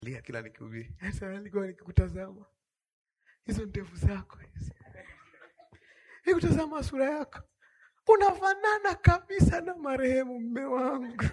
lia kila nikihubiri. Sasa nilikuwa nikikutazama hizo ndevu zako hizi, nikutazama sura yako, unafanana kabisa na marehemu mme wangu.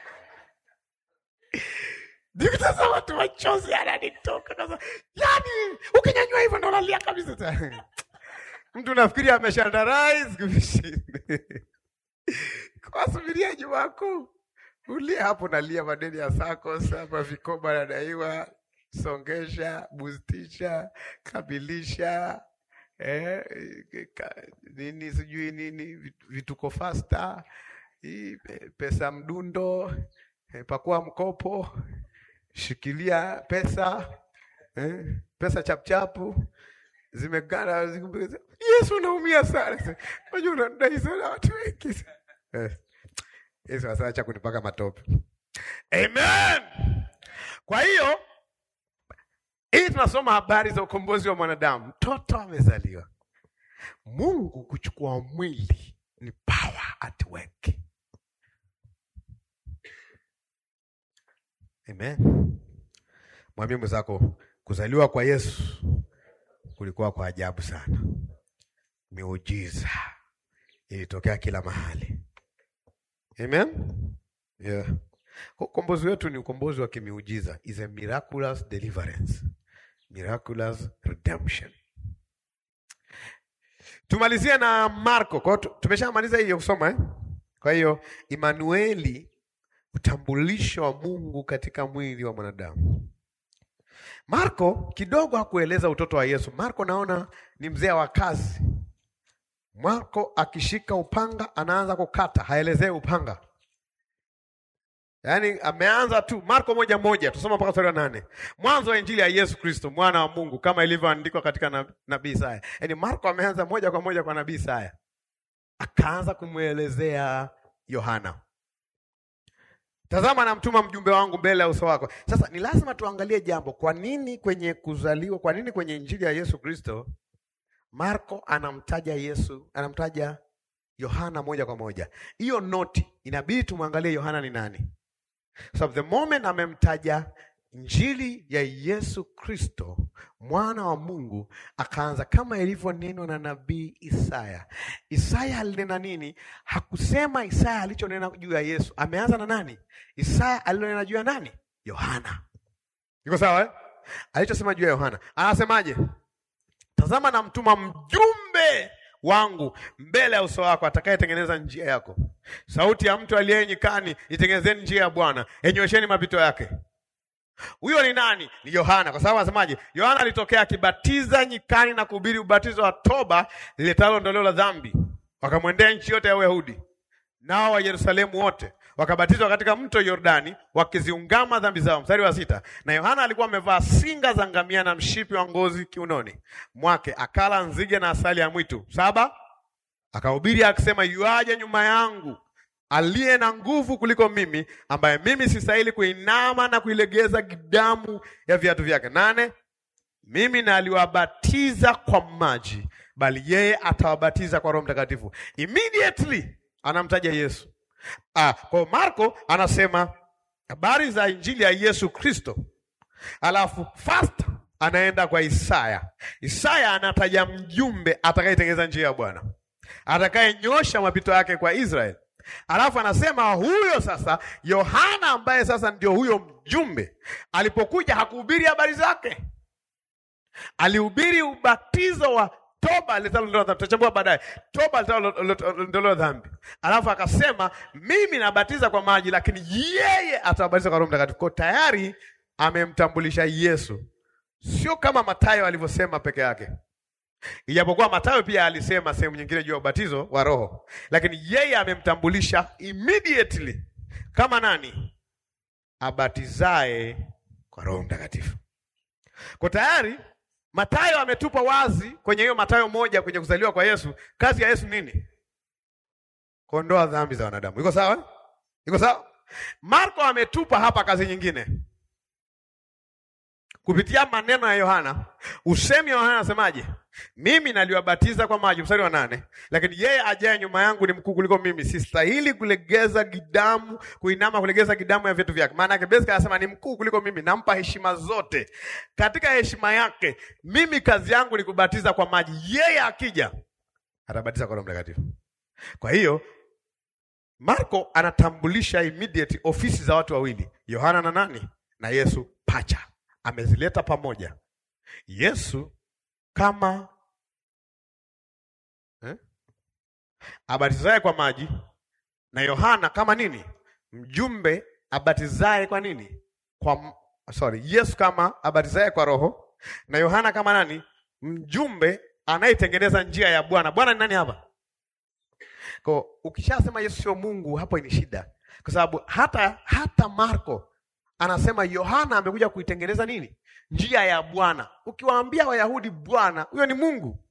Nikutazama tu machozi yananitoka kasa, yani ukinyanyua hivyo ndo nalia kabisa. Mtu nafikiri ameshandarais kwa subiria Ijumaa Kuu, ulia hapo, nalia madeni ya SACCOS hapa, vikoba nadaiwa, songesha, bustisha, kabilisha eh, ka, nini sijui nini vituko fasta hii pesa mdundo eh, pakua mkopo shikilia pesa eh, pesa chapchapu zimegana. Yesu, naumia sana, unajua unadai sana watu wengi eh. Yesu asaacha kunipaka matope. Amen. Kwa hiyo hii tunasoma habari za ukombozi wa mwanadamu. Mtoto amezaliwa, Mungu kuchukua mwili ni power at work. Amen. Mwambie mwenzako kuzaliwa kwa Yesu kulikuwa kwa ajabu sana. Miujiza ilitokea kila mahali. Amen. Yeah. Ukombozi wetu ni ukombozi wa kimiujiza. Is a miraculous deliverance. Miraculous redemption. Tumalizie na Marko. Kwa hiyo tumeshamaliza hiyo kusoma eh? Kwa hiyo Emanueli utambulisho wa Mungu katika mwili wa mwanadamu. Marko kidogo hakueleza utoto wa Yesu. Marko naona ni mzee wa kazi. Marko akishika upanga anaanza kukata, haelezei upanga. Yaani ameanza tu Marko moja moja, tusoma mpaka sura nane. Mwanzo wa injili ya Yesu Kristo mwana wa Mungu kama ilivyoandikwa katika nabii Isaya. Yaani Marko ameanza moja kwa moja kwa nabii Isaya, akaanza kumwelezea Yohana. Tazama namtuma mjumbe wangu mbele ya uso wako. Sasa ni lazima tuangalie jambo, kwa nini kwenye kuzaliwa, kwa nini kwenye injili ya Yesu Kristo Marko anamtaja Yesu, anamtaja Yohana moja kwa moja. Hiyo noti inabidi tumwangalie Yohana ni nani. So the moment amemtaja injili ya Yesu Kristo mwana wa Mungu, akaanza kama ilivyonenwa na nabii Isaya. Isaya alinena nini? Hakusema Isaya alichonena juu ya Yesu. Ameanza na nani? Isaya alilonena juu ya nani? Yohana. Iko sawa eh? Alichosema juu ya Yohana anasemaje? Tazama namtuma mjumbe wangu mbele ya uso wako, atakayetengeneza njia yako. Sauti ya mtu aliye nyikani, itengenezeni njia ya Bwana, enyosheni mapito yake. Huyo ni nani? Ni Yohana, kwa sababu anasemaje? Yohana alitokea akibatiza nyikani na kuhubiri ubatizo wa toba liletalo ondoleo la dhambi. Wakamwendea nchi yote ya Uyahudi, nao wa Yerusalemu wote wakabatizwa katika mto Yordani, wakiziungama dhambi zao. Mstari wa sita. Na Yohana alikuwa amevaa singa za ngamia na mshipi wa ngozi kiunoni mwake, akala nzige na asali ya mwitu. Saba. Akahubiri akisema, yuaje nyuma yangu aliye na nguvu kuliko mimi, ambaye mimi sistahili kuinama na kuilegeza gidamu ya viatu vyake. Nane. Mimi na aliwabatiza kwa maji, bali yeye atawabatiza kwa Roho Mtakatifu. Immediately anamtaja Yesu. Ah, kwa Marko anasema habari za injili ya Yesu Kristo, alafu fast anaenda kwa Isaya. Isaya anataja mjumbe atakayetengeneza njia ya Bwana, atakayenyosha mapito yake kwa Israeli. Alafu anasema huyo sasa Yohana ambaye sasa ndio huyo mjumbe, alipokuja hakuhubiri habari zake, alihubiri ubatizo wa toba litalondolewa dhambi. Tutachambua baadaye toba litalondolewa dhambi. Alafu akasema mimi nabatiza kwa maji, lakini yeye atawabatiza kwa Roho Mtakatifu. Kwa tayari amemtambulisha Yesu, sio kama Mathayo alivyosema peke yake, ijapokuwa Mathayo pia alisema sehemu nyingine juu ya ubatizo wa Roho, lakini yeye amemtambulisha immediately kama nani? Abatizae kwa Roho Mtakatifu. Kwa tayari Mathayo ametupa wazi kwenye hiyo Mathayo moja kwenye kuzaliwa kwa Yesu, kazi ya Yesu nini? Kuondoa dhambi za wanadamu. Iko sawa? Iko sawa? Marko ametupa hapa kazi nyingine, kupitia maneno ya Yohana. Usemi wa Yohana anasemaje? Mimi naliwabatiza kwa maji, mstari wa nane, lakini yeye ajaye nyuma yangu ni mkuu kuliko mimi, sistahili kulegeza gidamu, kuinama kulegeza gidamu ya viatu vyake. Maana yake basically anasema ni mkuu kuliko mimi, nampa heshima zote. Katika heshima yake, mimi kazi yangu ni kubatiza kwa maji, yeye akija atabatiza kwa Roho Mtakatifu. Kwa hiyo Marko anatambulisha immediate ofisi za watu wawili, Yohana na nani na Yesu pacha, amezileta pamoja. Yesu kama eh, abatizaye kwa maji na Yohana kama nini, mjumbe abatizaye kwa nini, kwa sorry, Yesu kama abatizaye kwa Roho na Yohana kama nani, mjumbe anayetengeneza njia ya Bwana. Bwana ni nani hapa? Kwa ukishasema Yesu sio Mungu, hapo ni shida, kwa sababu hata hata Marko anasema Yohana amekuja kuitengeneza nini, njia ya Bwana. Ukiwaambia Wayahudi Bwana, huyo ni Mungu.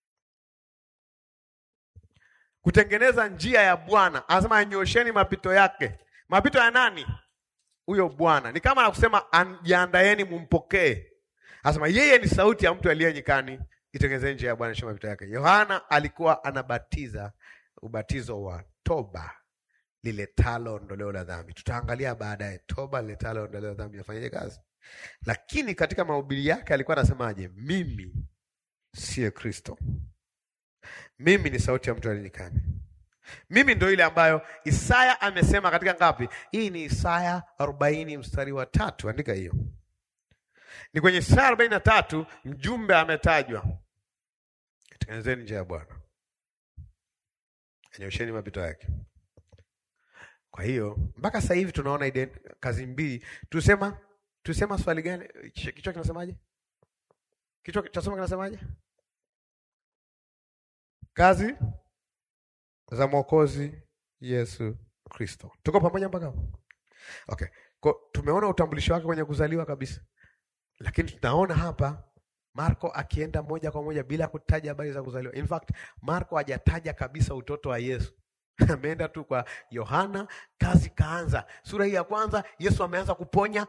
Kutengeneza njia ya Bwana, anasema anyosheni mapito yake. Mapito ya nani? Huyo Bwana. Ni kama nakusema jiandaeni, mumpokee. Anasema yeye ni sauti ya mtu aliye nyikani, itengenezeni njia ya Bwana, shema mapito yake. Yohana alikuwa anabatiza ubatizo wa toba liletalo ondoleo la dhambi. Tutaangalia baadaye toba liletalo ondoleo la dhambi inafanyaje kazi, lakini katika mahubiri yake alikuwa anasemaje? Mimi siye Kristo, mimi ni sauti ya mtu aliyenyikani. Mimi ndo ile ambayo Isaya amesema katika ngapi? Hii ni Isaya arobaini mstari wa tatu. Andika hiyo, ni kwenye Isaya arobaini na tatu. Mjumbe ametajwa, tengenezeni njia ya Bwana, nyosheni mapito yake. Kwa hiyo mpaka sasa hivi tunaona ide, kazi mbili. Tusema tusema swali gani? Kichwa kinasemaje? Kichwa cha somo kinasemaje? Kazi za Mwokozi Yesu Kristo. Tuko pamoja mpaka hapo? Okay. Kwa tumeona utambulisho wake kwenye kuzaliwa kabisa, lakini tunaona hapa Marko akienda moja kwa moja bila kutaja habari za kuzaliwa. In fact, Marko hajataja kabisa utoto wa Yesu ameenda tu kwa Yohana, kazi kaanza. Sura hii ya kwanza Yesu ameanza kuponya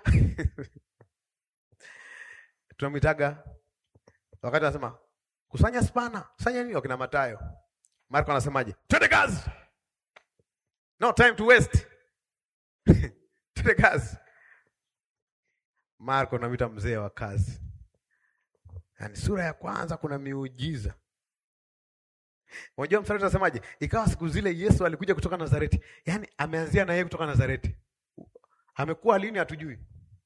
tunamwitaga wakati anasema kusanya spana, kusanya nini, wakina Matayo. Marko anasemaje? Twende kazi, no time to waste twende kazi. Marko namwita mzee wa kazi. Yaani sura ya kwanza kuna miujiza Unajua mstari unasemaje? Ikawa siku zile Yesu alikuja kutoka Nazareti. Yaani ameanzia na yeye kutoka Nazareti. Amekuwa lini hatujui.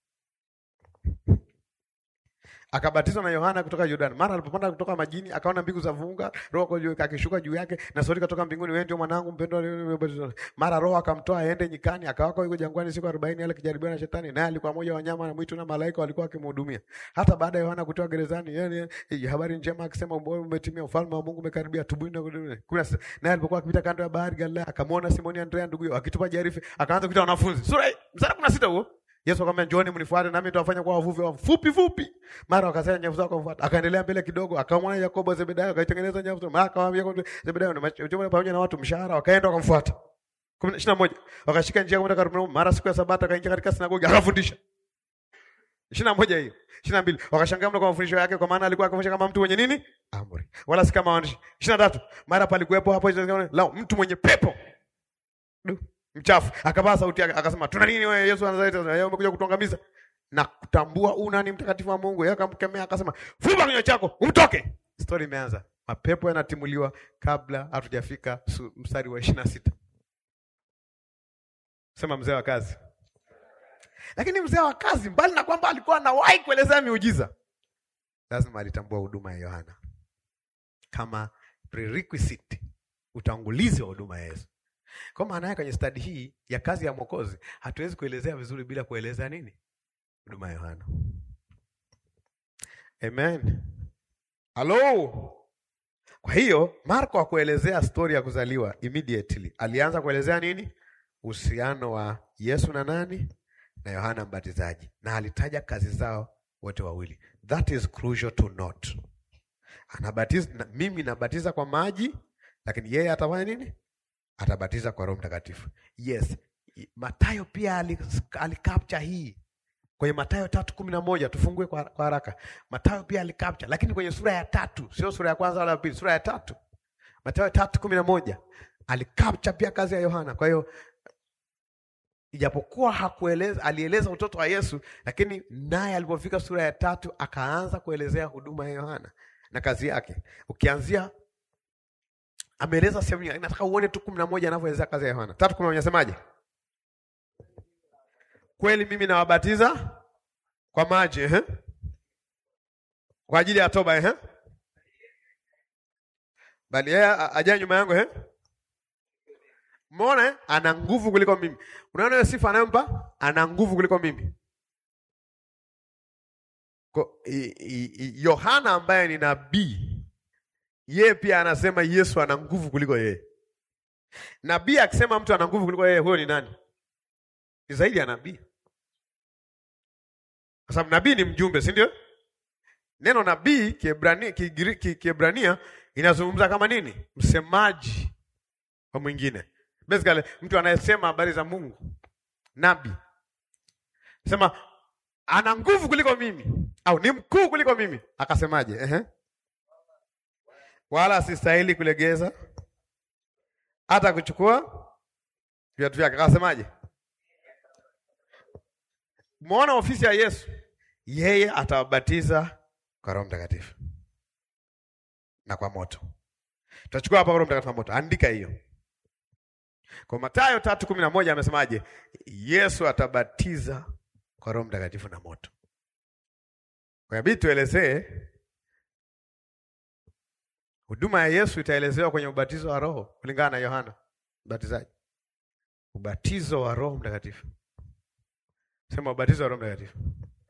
Akabatizwa na Yohana kutoka Yordani. Mara alipopanda kutoka majini, akaona mbingu za vunga, roho juu akishuka juu yake, na sauti kutoka mbinguni, wewe ndio mwanangu mpendwa. Mara roho akamtoa aende nyikani, akawako yuko jangwani siku 40 ale kijaribiwa na shetani, naye alikuwa mmoja wa wanyama na mwitu na malaika walikuwa wakimhudumia. Hata baada ya Yohana kutoka gerezani, yeye habari njema akisema, ubora umetimia, ufalme wa Mungu umekaribia, tubuni na kudumu. Kuna naye alipokuwa akipita kando ya bahari Galilaya, akamwona Simoni Andrea ndugu yake akitupa jarife, akaanza kuita wanafunzi. Sura mstari 16 huo. Yesu akamwambia njooni mnifuate nami nitawafanya kuwa wavuvi wa fupi fupi. Mara wakasanya nyavu zao kumfuata. Akaendelea mbele kidogo, akamwona Yakobo Zebedayo, akaitengeneza nyavu zao. Mara akamwambia Zebedayo na mchumba pamoja na watu mshahara, wakaenda wakamfuata. 21 wakashika njia kwenda Kapernaum. Mara siku ya Sabato akaingia katika sinagogi akafundisha. 21 hiyo. 22 wakashangaa mno kwa mafundisho yake, kwa maana alikuwa akifundisha kama mtu mwenye nini? Amri. Wala si kama waandishi. 23 mara palikuwepo hapo la mtu mwenye pepo. Du mchafu akapaa sauti yake akasema, tuna nini wewe Yesu wa Nazareti? Wewe umekuja kutuangamiza na kutambua una ni mtakatifu wa Mungu. Yeye akamkemea akasema, fumba kinywa chako umtoke. Story imeanza, mapepo yanatimuliwa kabla hatujafika mstari wa ishirini na sita. Sema mzee wa kazi. Lakini mzee wa kazi, mbali na kwamba alikuwa anawahi kuelezea miujiza, lazima alitambua huduma ya Yohana kama prerequisite, utangulizi wa huduma ya Yesu. Kwa maana yake kwenye stadi hii ya kazi ya Mwokozi hatuwezi kuelezea vizuri bila kuelezea nini? Huduma ya Yohana. Amen. Halo. Kwa hiyo Marko hakuelezea stori ya kuzaliwa immediately. Alianza kuelezea nini? Uhusiano wa Yesu na nani? Na Yohana Mbatizaji. Na alitaja kazi zao wote wawili. That is crucial to note. Anabatiza, na, mimi nabatiza kwa maji, lakini yeye atafanya nini? Atabatiza kwa Roho Mtakatifu. Yes, Mathayo pia alicapture hii kwenye Mathayo tatu kumi na moja tufungue kwa, kwa haraka. Mathayo pia alicapture, lakini kwenye sura ya tatu, sio sura ya kwanza wala ya pili, sura ya tatu. Mathayo tatu kumi na moja alicapture pia kazi ya Yohana. Kwa hiyo ijapokuwa hakueleza, alieleza utoto wa Yesu, lakini naye alipofika sura ya tatu akaanza kuelezea huduma ya Yohana na kazi yake. Ukianzia ameeleza sehemu nyingi, nataka uone tu kumi na moja anavyoelezea kazi ya Yohana. Tatu kumi na moja nasemaje? Kweli mimi nawabatiza kwa maji eh? kwa ajili ya toba eh? bali yeye ajaye nyuma yangu eh? Umeona eh? Ana nguvu kuliko mimi. Unaona hiyo sifa anayompa, ana nguvu kuliko mimi. Ko- i- i- i- Yohana ambaye ni nabii, yeye pia anasema Yesu ana nguvu kuliko yeye. Nabii akisema mtu ana nguvu kuliko yeye, huyo ni nani? Ni zaidi ya nabii, kwa sababu nabii ni mjumbe, si ndio? Neno nabii Kiebrania, Kigiriki- Kiebrania inazungumza kama nini? Msemaji wa mwingine, basically mtu anayesema habari za Mungu. Nabii sema ana nguvu kuliko mimi au ni mkuu kuliko mimi. Akasemaje? Ehe, wala sistahili kulegeza hata kuchukua viatu vyake. Akasemaje? Muona ofisi ya Yesu, yeye atawabatiza kwa Roho Mtakatifu na kwa moto. Tutachukua hapa Roho Mtakatifu na moto, andika hiyo. Kwa Mathayo tatu kumi na moja amesemaje? Yesu atabatiza kwa Roho Mtakatifu na moto. Kwa hiyo tuelezee huduma ya Yesu itaelezewa kwenye ubatizo wa Roho kulingana na Yohana Mbatizaji. Ubatizo wa Roho Mtakatifu. Sema ubatizo wa Roho Mtakatifu.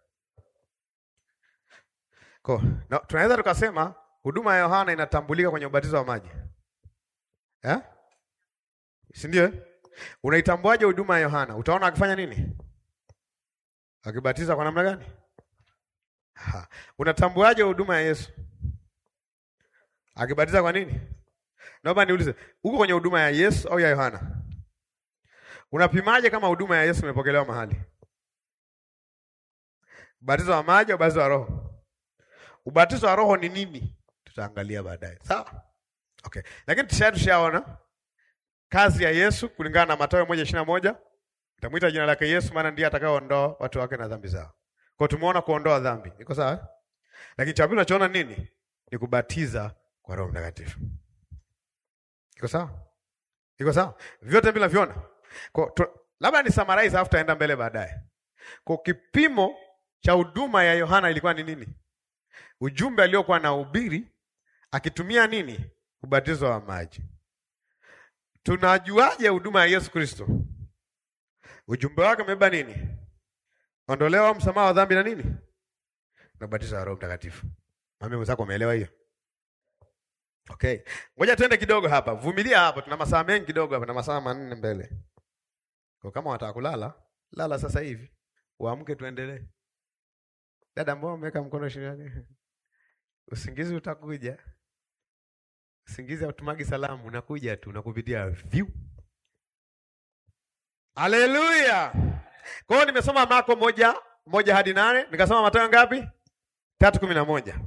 Kwa na tunaweza tukasema huduma ya Yohana inatambulika kwenye ubatizo wa maji. Eh? Si ndio? Unaitambuaje huduma ya Yohana? Utaona akifanya nini? Akibatiza kwa namna gani? Ha. Unatambuaje huduma ya Yesu? Akibatiza kwa nini? Naomba niulize, uko kwenye huduma ya Yesu au ya Yohana? Unapimaje kama huduma ya Yesu imepokelewa mahali? Ubatizo wa maji au ubatizo wa Roho? Ubatizo wa Roho ni nini? Tutaangalia baadaye. Sawa? Okay. Lakini tusha tushaona kazi ya Yesu kulingana na Mathayo moja ishirini na moja Nitamwita jina lake Yesu maana ndiye atakayeondoa watu wake na dhambi zao. Kwa tumeona kuondoa dhambi. Iko sawa? eh? Lakini cha pili tunachoona nini? Ni kubatiza kwa Roho Mtakatifu. Iko sawa? Iko sawa? Vyote bila viona. Kwa tu, labda ni summarize afu taenda mbele baadaye. Kwa kipimo cha huduma ya Yohana ilikuwa ni nini? Ujumbe aliokuwa na ubiri akitumia nini? Ubatizo wa maji. Tunajuaje huduma ya Yesu Kristo? Ujumbe wake umebeba nini? Ondolewa msamaha wa dhambi na nini? Na ubatizo wa Roho Mtakatifu. Mami mwenzako umeelewa hiyo? Okay. Ngoja tuende kidogo hapa. Vumilia hapo. Tuna masaa mengi kidogo hapa na masaa manne mbele. Kwa kama wataka kulala, lala sasa hivi. Uamke tuendelee. Dada, mbona umeweka mkono shingoni? Usingizi utakuja. Usingizi hautumagi salamu, unakuja tu, unakupitia view. Haleluya. Kwa hiyo nimesoma Marko moja moja hadi nane, nikasoma Mathayo ngapi? Tatu kumi na moja.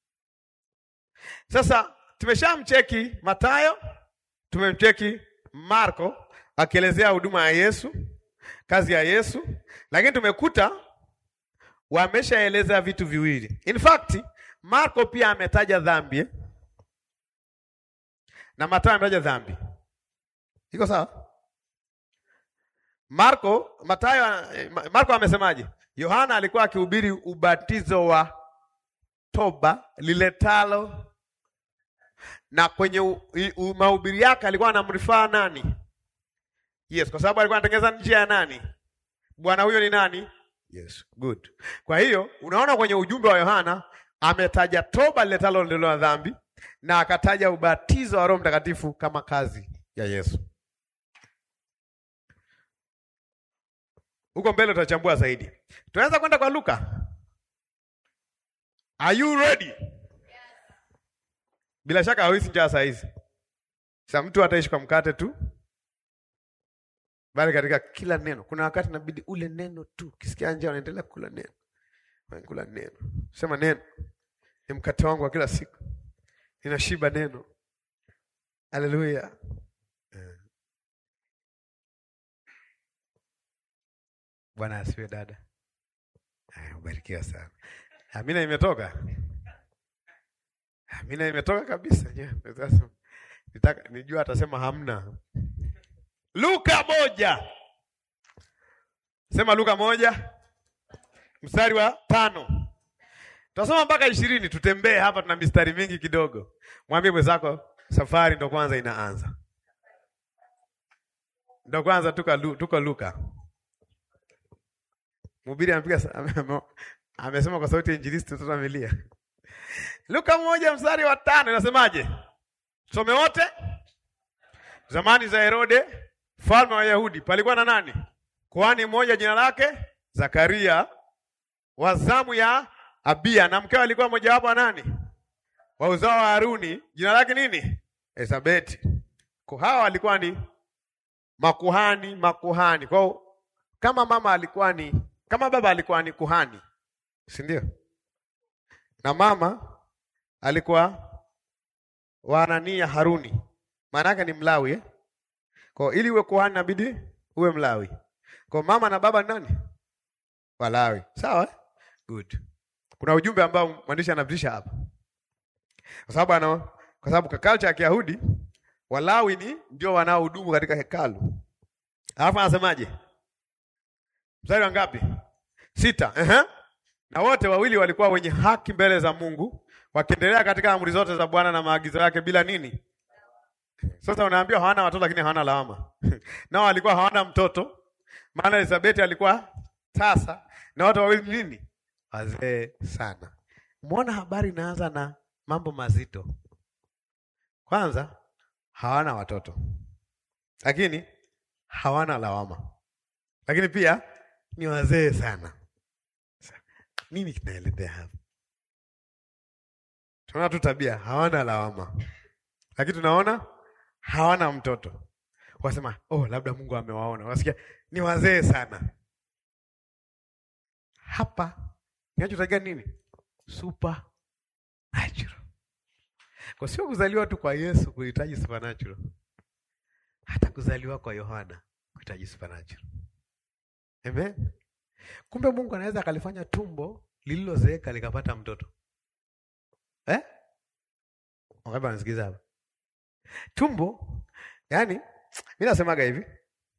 Sasa tumeshamcheki Mathayo, tumemcheki Marko akielezea huduma ya Yesu, kazi ya Yesu, lakini tumekuta wameshaeleza vitu viwili. In fact, Marko pia ametaja dhambi eh? na Mathayo ametaja dhambi. Iko sawa? Marko, Mathayo, eh, Marko amesemaje? Yohana alikuwa akihubiri ubatizo wa toba liletalo, na kwenye u- i- u- mahubiri yake alikuwa anamrifaa nani? Yes, kwa sababu alikuwa anatengeneza njia ya nani? Bwana huyo ni nani? Yes, good. Kwa hiyo unaona kwenye ujumbe wa Yohana ametaja toba liletalo ondoleo la dhambi na akataja ubatizo wa Roho Mtakatifu kama kazi ya Yesu. Huko mbele tutachambua zaidi. Tunaweza kwenda kwa Luka. Are you ready? Bila shaka hawezi njaa saa hizi. Sasa mtu ataishi kwa mkate tu bali katika kila neno. Kuna wakati inabidi ule neno tu, ukisikia njaa unaendelea kula neno, kula neno, sema neno ni mkate wangu wa kila siku, ninashiba neno. Haleluya! Bwana asiwe dada. Ubarikiwa sana. Amina imetoka. Amina imetoka kabisa. Nitaka nijua atasema hamna. Luka moja. Sema Luka moja mstari wa tano. Tutasoma mpaka ishirini. Tutembee hapa, tuna mistari mingi kidogo. Mwambie mwenzako safari ndo kwanza inaanza, ndo kwanza tuko tuko Luka. Mhubiri amepiga amesema kwa sauti ya injilisti, mtoto amelia. Luka moja mstari wa tano inasemaje? Some wote. Zamani za Herode mfalme wa Yahudi palikuwa na nani? Kuhani mmoja jina lake Zakaria wa zamu ya Abia, na mkewe alikuwa mojawapo wa nani? Wa uzao wa Haruni, jina lake nini? Elizabeti. Kwa hawa walikuwa ni makuhani, makuhani. Kwa kama mama alikuwa ni kama baba alikuwa ni kuhani, si ndio? Na mama alikuwa wa nani ya Haruni, maana yake ni Mlawi eh? Kwa ili uwe kuhani inabidi uwe Mlawi. Kwa mama na baba ni nani? Walawi. Sawa eh? Good. Kuna ujumbe ambao mwandishi anapitisha hapa, kwa sababu ana kwa sababu kwa culture ya Kiyahudi Walawi ni ndio wanaohudumu katika hekalu. Alafu anasemaje? Mstari wa ngapi? Sita. Uh-huh. Na wote wawili walikuwa wenye haki mbele za Mungu, wakiendelea katika amri zote za Bwana na maagizo yake bila nini? Sasa unaambiwa hawana watoto lakini hawana lawama. Nao walikuwa hawana mtoto, maana Elizabeth alikuwa tasa na wote wawili nini? Wazee sana. Muona habari inaanza na mambo mazito. Kwanza hawana watoto, lakini hawana lawama, lakini pia ni wazee sana. Nini kinaelezea hapa? Tunaona tu tabia, hawana lawama, lakini tunaona hawana mtoto. Wasema oh, labda Mungu amewaona. Wasikia ni wazee sana. Hapa kinachotakiwa nini? Supernatural. Kwa sio kuzaliwa tu kwa Yesu kuhitaji supernatural, hata kuzaliwa kwa Yohana kuhitaji supernatural. Amen. Kumbe Mungu anaweza akalifanya tumbo lililozeeka likapata mtoto eh? Wangapi wanasikiza hapa? Tumbo, yani mi nasemaga hivi,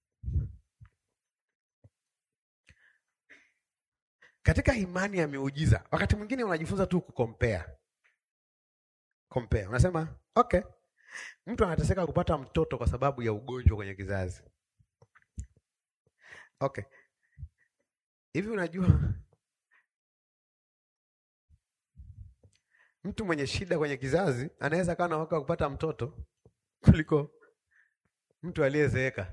katika imani ya miujiza, wakati mwingine unajifunza tu kukompea compare. Unasema okay, mtu anateseka kupata mtoto kwa sababu ya ugonjwa kwenye kizazi. Okay, hivi unajua mtu mwenye shida kwenye kizazi anaweza kawa na waka kupata mtoto kuliko mtu aliyezeeka,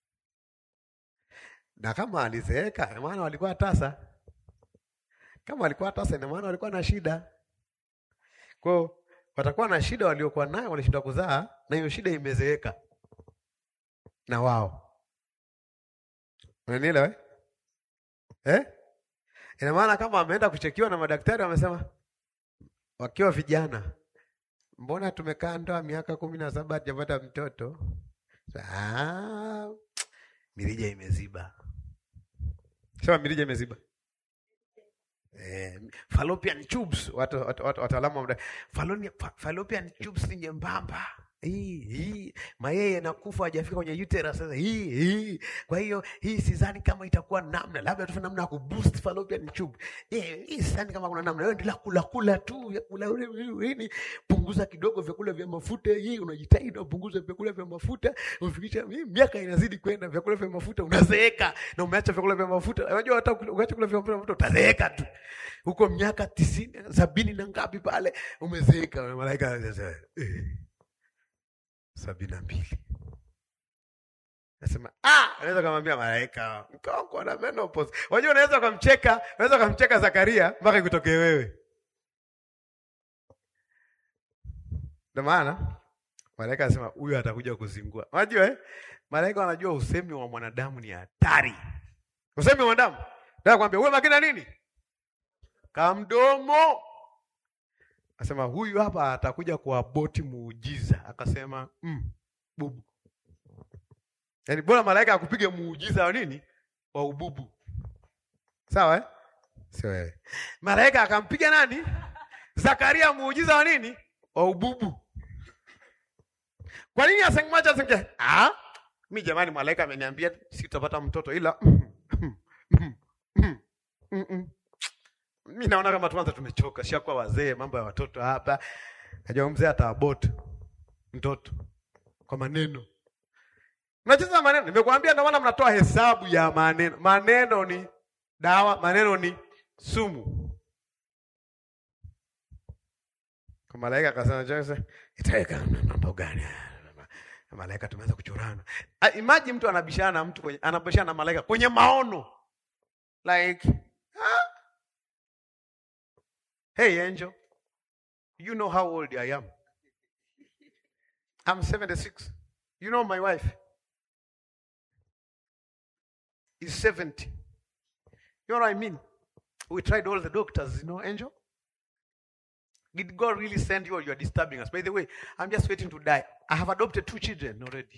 na kama alizeeka, ina maana walikuwa tasa. Kama walikuwa tasa, ina maana walikuwa na shida kwao watakuwa na shida waliokuwa nayo, walishindwa kuzaa, na hiyo shida imezeeka na wao. Unanielewa eh? Eh? Ina maana kama wameenda kuchekiwa na madaktari, wamesema wakiwa vijana, mbona tumekaa ndoa miaka kumi na saba hatujapata mtoto? Ah, mirija imeziba. Sema mirija imeziba. Eh, fallopian tubes watu wataalamu wa fallopian, fallopian tubes ni nyembamba hii hii, mayai yanakufa hajafika kwenye uterus sasa hii hii. Kwa hiyo hii sidhani kama itakuwa namna, labda tufanye namna ya kuboost fallopian tube eh, hii sidhani kama kuna namna. Wewe endelea kula kula tu vyakula nini, punguza kidogo vyakula vya mafuta. Hii unajitahidi upunguze vyakula vya mafuta, ufikisha miaka inazidi kwenda, vyakula vya mafuta unazeeka, na umeacha vyakula vya mafuta. Unajua hata ukiacha kula vya mafuta utazeeka tu huko miaka tisini sabini na ngapi pale umezeeka. Malaika sasa eh sabini na mbili nasema ah, unaweza kumwambia malaika mkoko na menopause. Unajua, unaweza kumcheka, unaweza kumcheka Zakaria mpaka ikutokee wewe. Ndio maana Malaika anasema huyu atakuja kuzingua. Unajua eh? Malaika wanajua usemi wa mwanadamu ni hatari. Usemi wa mwanadamu. Nataka kwambia uwe makini na nini? Kamdomo. Asema huyu hapa atakuja kuaboti muujiza. Akasema mm, bubu. Yaani bora malaika akupige muujiza wa nini? Wa ububu. Sawa eh? Sio wewe. Malaika akampiga nani? Zakaria muujiza wa nini? Wa ububu. Kwa nini asengemwacha asinge? Ah? Mi jamani malaika ameniambia sitapata mtoto ila mi naona kama tuanza tumechoka, shakuwa wazee, mambo ya watoto hapa. Najua mzee ataabot mtoto kwa maneno. Mnacheza maneno. Nimekuambia ndio maana mnatoa hesabu ya maneno. Maneno ni dawa, maneno ni sumu. Kwa malaika akasema Jose, itaweka mambo gani? Malaika tumeanza kuchorana. Imagine mtu anabishana na mtu kwenye anabishana na malaika kwenye maono. Like ah? Hey angel, you know how old I am? I'm 76. You know my wife is 70. You know what I mean? We tried all the doctors, you know, angel. Did God really send you or you are disturbing us? By the way, I'm just waiting to die. I have adopted two children already.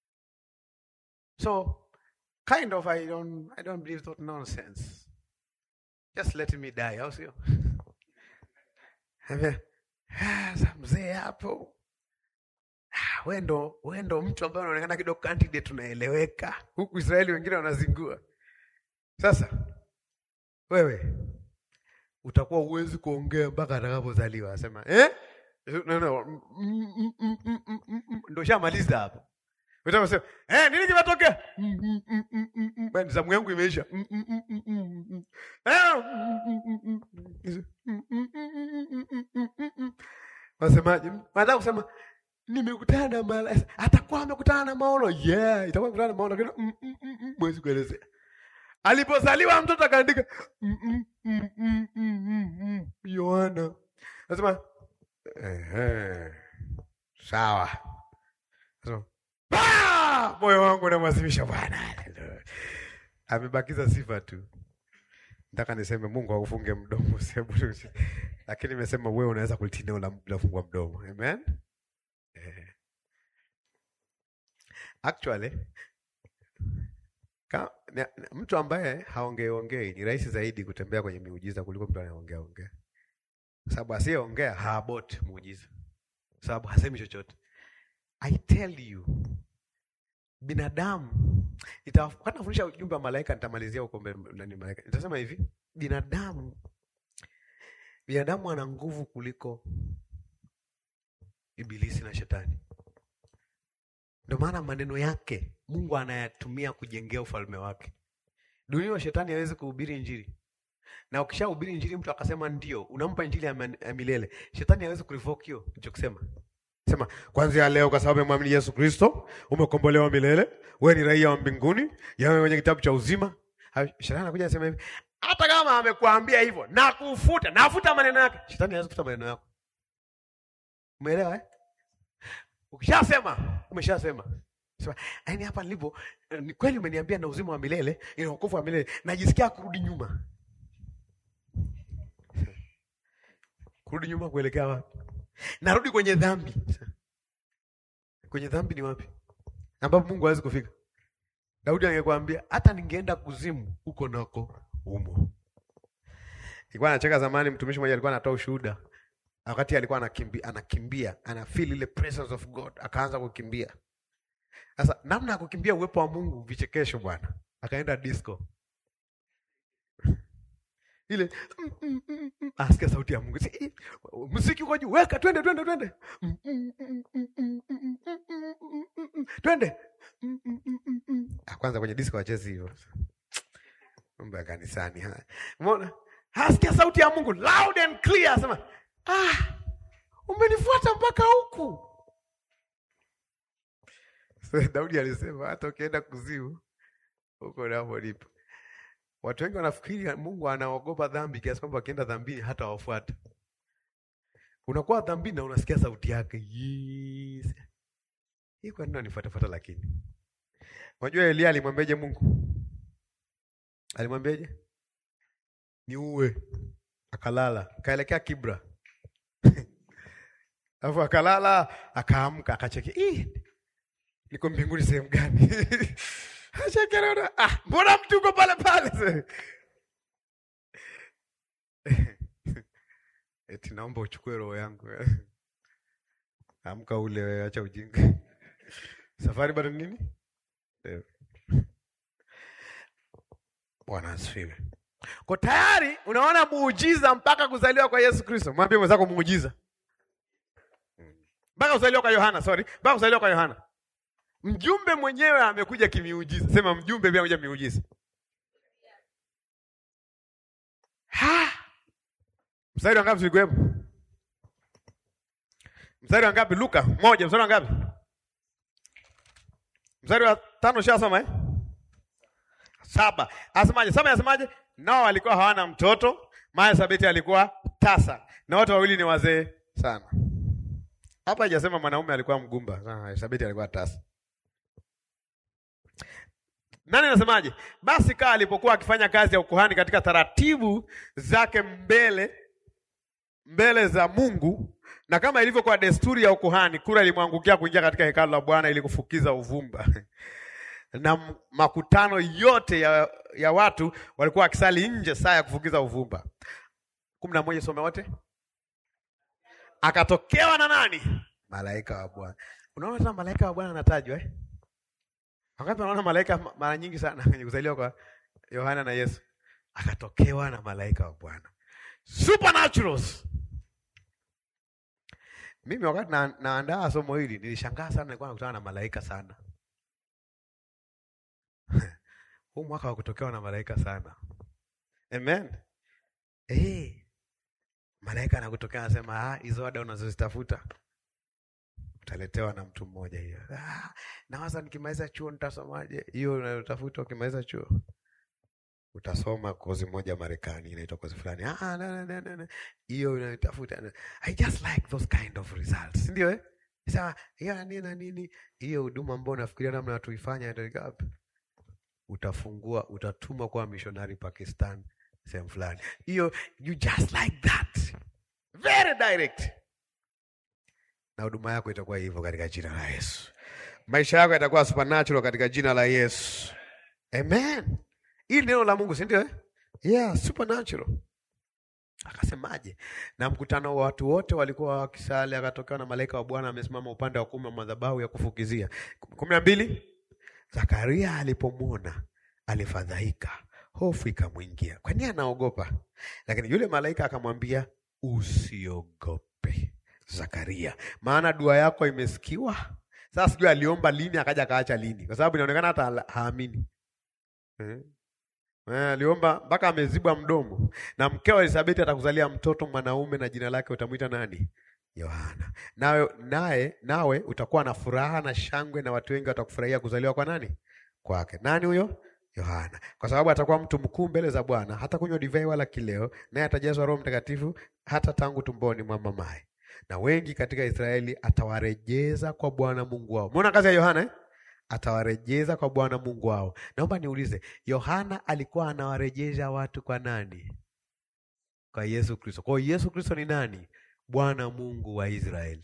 So, kind of, I don't, I don't believe that nonsense. Just let me die. How's you? Mzee hapo wendo wendo, mtu ambaye unaonekana kidogo candidate, tunaeleweka huku Israeli, wengine wanazingua. Sasa wewe utakuwa uwezi kuongea mpaka atakapozaliwa, asema eh? No, no. Ndo shamaliza hapo. Utasema eh, nini kimetokea? Bani zamu yangu imeisha. Wasemaje? Nataka kusema nimekutana na malaika. Atakuwa amekutana na maono. Yeah, itakuwa kutana na maono lakini mwezi kuelezea. Alipozaliwa mtoto akaandika Yohana. Nasema ehe. Sawa. Nasema moyo wangu unamwazimisha Bwana. Amebakiza sifa tu. Nataka niseme Mungu akufunge mdomo sebu. Lakini nimesema wewe unaweza kulitii neno la Mungu bila kufungua mdomo. Amen. Eh. Actually Ka, na, na, mtu ambaye haongeongei ni rahisi zaidi kutembea kwenye miujiza kuliko mtu anayeongea ongea, sababu asiyeongea haabot muujiza, sababu hasemi chochote. I tell you, binadamu nitafundisha ujumbe wa malaika, nitamalizia huko mbele. Malaika nitasema hivi, binadamu binadamu ana nguvu kuliko ibilisi na shetani. Ndio maana maneno yake Mungu anayatumia kujengea ufalme wake. Dunia wa shetani hawezi kuhubiri injili, na ukishahubiri injili mtu akasema ndio, unampa injili ya, man, ya milele, shetani hawezi kurevoke hiyo ulichokisema. Sema kwanza leo, kwa sababu umemwamini Yesu Kristo umekombolewa milele, wewe ni raia wa mbinguni, yawe kwenye kitabu cha uzima. Shetani anakuja anasema hivi, hata kama amekuambia hivyo na kufuta, nafuta maneno yake. Shetani hawezi kufuta maneno yako. Umeelewa eh? Ukishasema umeshasema. Sema, yaani hapa nilipo ni kweli umeniambia na uzima wa milele, ina wokovu wa milele, najisikia kurudi nyuma. Kurudi nyuma kuelekea wapi? Narudi kwenye dhambi. Kwenye dhambi ni wapi? Ambapo Mungu hawezi kufika. Daudi angekwambia hata ningeenda kuzimu huko nako umo. Nilikuwa nacheka zamani, mtumishi mmoja alikuwa anatoa ushuhuda wakati alikuwa anakimbia, anakimbia ana feel ile presence of God, akaanza kukimbia. Sasa namna ya kukimbia uwepo wa Mungu, vichekesho bwana, akaenda disco ile mm, mm, mm, mm. Asikia sauti ya Mungu, si, muziki uko juu, weka twende, twende, twende, mm, mm, mm, mm, mm, mm, mm, mm, twende. Mm, mm, mm, mm, mm. Kwanza kwenye disco wachezi hivyo, mambo ya kanisani. Umeona, asikia sauti ya Mungu loud and clear, asema ah, umenifuata mpaka huku. So, Daudi alisema hata ukienda kuzimu huko napo nipo. Watu wengi wanafikiri Mungu anaogopa dhambi kiasi kwamba wakienda dhambini hata wafuata. Unakuwa dhambini na unasikia sauti yake. Yes. hii kwa nini unanifuatafuata lakini? Unajua Elia alimwambiaje Mungu? Alimwambiaje? Niue. Akalala, kaelekea Kibra. Alafu akalala, akaamka, akacheki. Ih, niko mbinguni sehemu gani? Achekera, ah, mbona mtu uko pale pale? Eti naomba uchukue roho yangu. Amka ule wewe, acha ujinga. Safari bado nini? Ndefu. Bwana asifiwe. Kwa tayari unaona muujiza mpaka kuzaliwa kwa Yesu Kristo. Mwambie mwenzako muujiza. Mpaka kuzaliwa kwa Yohana, sorry. Mpaka kuzaliwa kwa Yohana. Mjumbe mwenyewe amekuja kimiujiza. Sema mjumbe pia amekuja miujiza. Ha! Mstari wa ngapi tulikuwepo? Mstari wa ngapi? Luka moja. Mstari wa ngapi? Mstari wa tano shasoma eh? Saba. Asemaje? Saba yasemaje? Nao walikuwa hawana mtoto, maana Sabeti alikuwa tasa, na wote wawili ni wazee sana. Hapa haijasema mwanaume alikuwa mgumba. Ah, Sabeti alikuwa tasa. Nani anasemaje? Basi kaa alipokuwa akifanya kazi ya ukuhani katika taratibu zake mbele mbele za Mungu, na kama ilivyokuwa desturi ya ukuhani, kura ilimwangukia kuingia katika hekalu la Bwana ili kufukiza uvumba na makutano yote ya, ya watu walikuwa wakisali nje saa ya kufukiza uvumba. kumi na moja, some wote. Akatokewa na nani? Malaika wa Bwana. Unaona tena malaika wa Bwana anatajwa eh? Wakati unaona malaika mara nyingi sana kwenye kuzaliwa kwa Yohana na Yesu, akatokewa na malaika wa Bwana. Supernaturals. Mimi wakati na, naandaa somo hili nilishangaa sana, nilikuwa nakutana na malaika sana. Huu mwaka wa kutokewa na malaika sana. Amen. Eh. Malaika anakutokea anasema, ah, hizo ada unazozitafuta utaletewa na mtu mmoja hiyo. Ah, nawaza nikimaliza chuo nitasomaje? Hiyo unayotafuta ukimaliza chuo utasoma kozi moja Marekani inaitwa kozi fulani. Ah, na, na, na, na. Hiyo unayotafuta. I just like those kind of results. Ndio eh? Sasa hiyo nini na nini? Hiyo huduma ambayo unafikiria namna tuifanya ndio wapi? Utafungua, utatumwa kwa missionary Pakistan sehemu fulani. Hiyo you just like that. Very direct. Na huduma yako itakuwa hivyo katika jina la Yesu. Maisha yako yatakuwa supernatural katika jina la Yesu. Amen. Hili neno la Mungu, si ndio? eh? Yeah, supernatural. Akasemaje? Na mkutano wa watu wote walikuwa wakisali, akatokea na malaika wa Bwana amesimama upande wa kuume wa madhabahu ya kufukizia. kumi na mbili. Zakaria alipomwona alifadhaika, hofu ikamwingia. Kwa nini anaogopa? Lakini yule malaika akamwambia, usiogope Zakaria, maana dua yako imesikiwa. Sasa sijui aliomba lini akaja akaacha lini, kwa sababu inaonekana hata hala- haamini eh? Eh, aliomba mpaka amezibwa mdomo. Na mkeo Elisabeti atakuzalia mtoto mwanaume, na jina lake utamwita nani? Yohana. Nawe naye nawe utakuwa na furaha na shangwe, na watu wengi watakufurahia kuzaliwa kwa nani? Kwake. Nani huyo? Yohana, kwa sababu atakuwa mtu mkuu mbele za Bwana, hata kunywa divai wala kileo, naye atajazwa Roho Mtakatifu hata tangu tumboni mwa mamaye. Na wengi katika Israeli atawarejeza kwa Bwana Mungu wao. Umeona kazi ya Yohana eh? Atawarejeza kwa Bwana Mungu wao. Naomba niulize, Yohana alikuwa anawarejesha watu kwa nani? Kwa Yesu Kristo. Kwa hiyo Yesu Kristo ni nani? Bwana Mungu wa Israeli.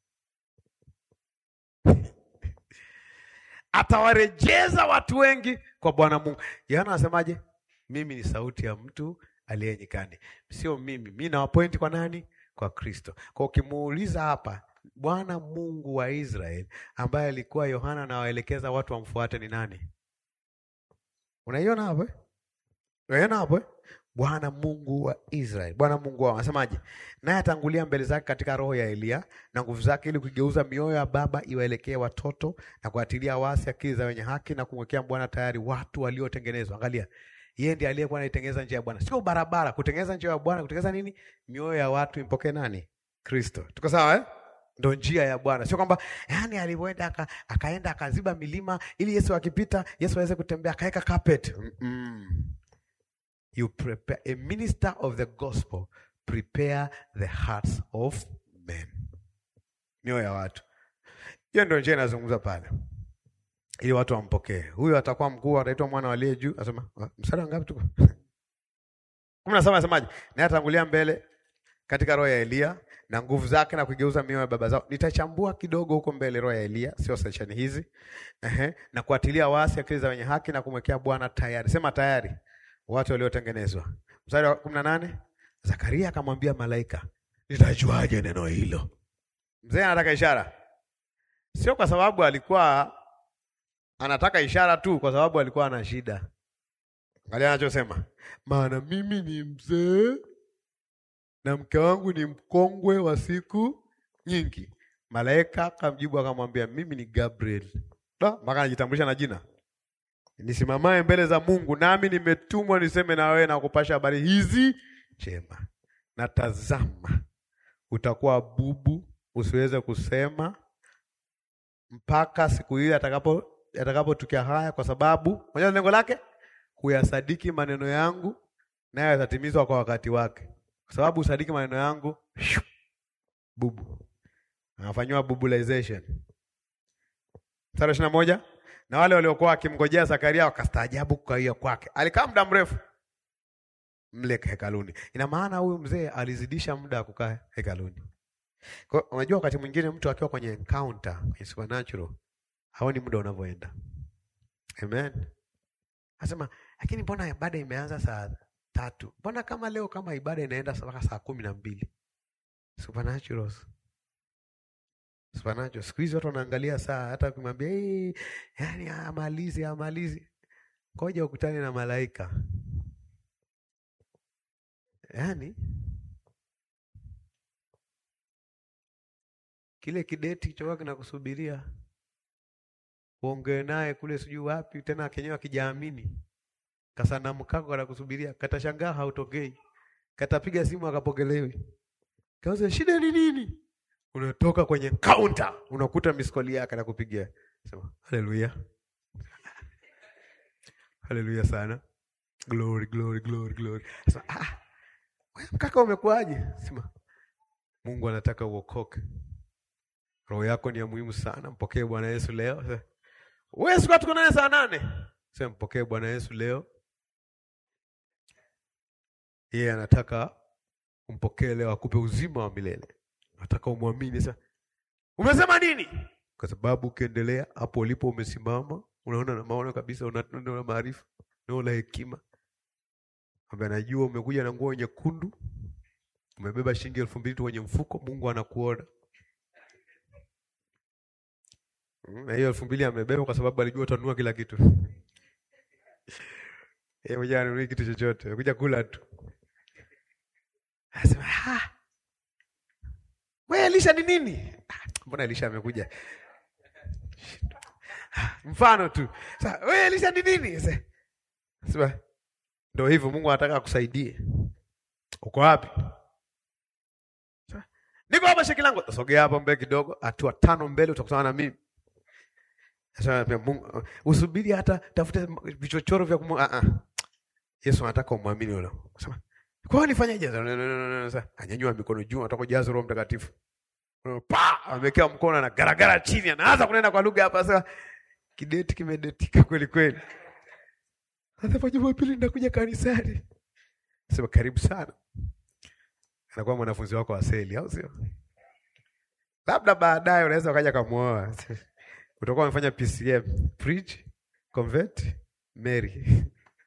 Atawarejeza watu wengi kwa Bwana Mungu. Yohana anasemaje? Mimi ni sauti ya mtu aliye nyikani. Sio mimi, mimi nawapointi kwa nani? Kwa Kristo. Kwa ukimuuliza hapa, Bwana Mungu wa Israeli ambaye alikuwa Yohana anawaelekeza watu wamfuate ni nani? Unaiona hapo? eh? Unaiona hapo? eh? Bwana Mungu wa Israeli, Bwana Mungu wao anasemaje? Naye atangulia mbele zake katika roho ya Eliya na nguvu zake, ili kuigeuza mioyo ya baba iwaelekee watoto na kuatilia wasi akili za wenye haki na kumwekea Bwana tayari watu waliotengenezwa. Angalia, yeye ndiye aliyekuwa anaitengeneza njia ya Bwana, sio barabara. Kutengeneza njia ya Bwana, kutengeneza nini? Mioyo ya watu impokee nani? Kristo. Tuko sawa eh? Ndo njia ya Bwana, sio kwamba yani alivyoenda aka, akaenda akaziba milima ili Yesu akipita Yesu aweze kutembea akaweka carpet. Mm-mm. You prepare a minister of the gospel prepare the hearts of men, mioyo ya watu. Hiyo ndio njia inazungumza pale, ili watu wampokee. Huyu atakuwa mkuu, ataitwa mwana aliye juu. Asema mstari ngapi tuko? kumi na saba. Asemaje? naye atangulia mbele katika roho ya Eliya na nguvu zake na kuigeuza mioyo ya baba zao. Nitachambua kidogo huko mbele roho ya Eliya, sio sesheni hizi. Ehe, na kuatilia wasi akili za wenye haki na kumwekea Bwana tayari. Sema tayari watu waliotengenezwa. Mstari wa kumi na nane. Zakaria akamwambia malaika, nitajuaje neno hilo? Mzee anataka ishara, sio kwa sababu alikuwa anataka ishara tu, kwa sababu alikuwa ana shida. Angalia anachosema, maana mimi ni mzee na mke wangu ni mkongwe wa siku nyingi. Malaika akamjibu akamwambia, mimi ni Gabriel. Mpaka anajitambulisha na jina, nisimamaye mbele za Mungu, nami nimetumwa niseme na wewe na kupasha habari hizi njema. Na tazama, utakuwa bubu, usiweze kusema mpaka siku ile atakapo atakapotukia haya, kwa sababu moja lengo lake huyasadiki maneno yangu, nayo yatatimizwa kwa wakati wake kwa sababu usadiki maneno yangu shu, bubu anafanyiwa bubulization. Mstari ishirini na moja na wale waliokuwa wakimngojea Zakaria wakastaajabu kukawia kwake. Alikaa muda mrefu mle hekaluni. Ina maana huyu mzee alizidisha muda wa kukaa hekaluni. Kwa unajua, wakati mwingine mtu akiwa kwenye encounter kwenye supernatural haoni muda unavyoenda. Amen. Anasema lakini mbona ibada imeanza saa tatu. Mbona kama leo kama ibada inaenda mpaka saa kumi na mbili? Supernatural. Supernatural. Siku hizi watu wanaangalia saa, hata ukimwambia hey, yani amalizi amalizi, ngoja ukutane na malaika. Yani kile kideti choka kinakusubiria uongee naye kule, sijui wapi tena, kenyewe akijaamini kasanamu kako kanakusubiria, katashangaa hautokei, katapiga simu akapokelewi, kauza shida ni nini? Unatoka kwenye kaunta unakuta miskoli yake anakupigia, sema haleluya, haleluya sana, glory glory glory glory. Sema ah, wewe mkaka umekuaje? Sema Mungu anataka uokoke, roho yako ni ya muhimu sana, mpokee Bwana Yesu leo. Wewe siku tuko naye saa nane, sema mpokee Bwana Yesu leo yeye yeah, anataka umpokee leo, akupe uzima wa milele. Nataka umwamini. Sasa umesema nini? Kwa sababu ukiendelea hapo ulipo umesimama, unaona na maono kabisa, una maarifa, una hekima, ambaye anajua umekuja na nguo nyekundu, umebeba shilingi elfu mbili tu kwenye mfuko, Mungu anakuona na hiyo elfu mbili amebeba kwa sababu alijua utanunua kila kitu. Yeye mwenyewe anunui kitu chochote, kuja kula tu. Anasema, "Ah. Wewe Elisha ni nini?" Mbona Elisha amekuja? Mfano tu. Sasa, "Wewe Elisha ni nini?" Sasa, ndio hivyo Mungu anataka akusaidie. Uko wapi? Niko hapa Shekilango. Sogea hapo mbele kidogo, hatua tano mbele utakutana na mimi. Sasa pia Mungu usubiri hata tafute vichochoro vya kumu ah ah. Yesu anataka umwamini yule. Sema, "Kwa nini nifanyaje?" Sasa anyanyua mikono juu, anataka kujaza Roho Mtakatifu. Pa, amekea mkono na garagara chini, anaanza kunena kwa lugha hapa sasa. Kideti kimedetika kweli kweli. Sasa kwa Jumapili nitakuja kanisani. Sema karibu sana. Anakuwa mwanafunzi wako wa seli, au sio? Labda baadaye unaweza ukaja kumuoa. Utakuwa umefanya PCM, preach, convert, marry.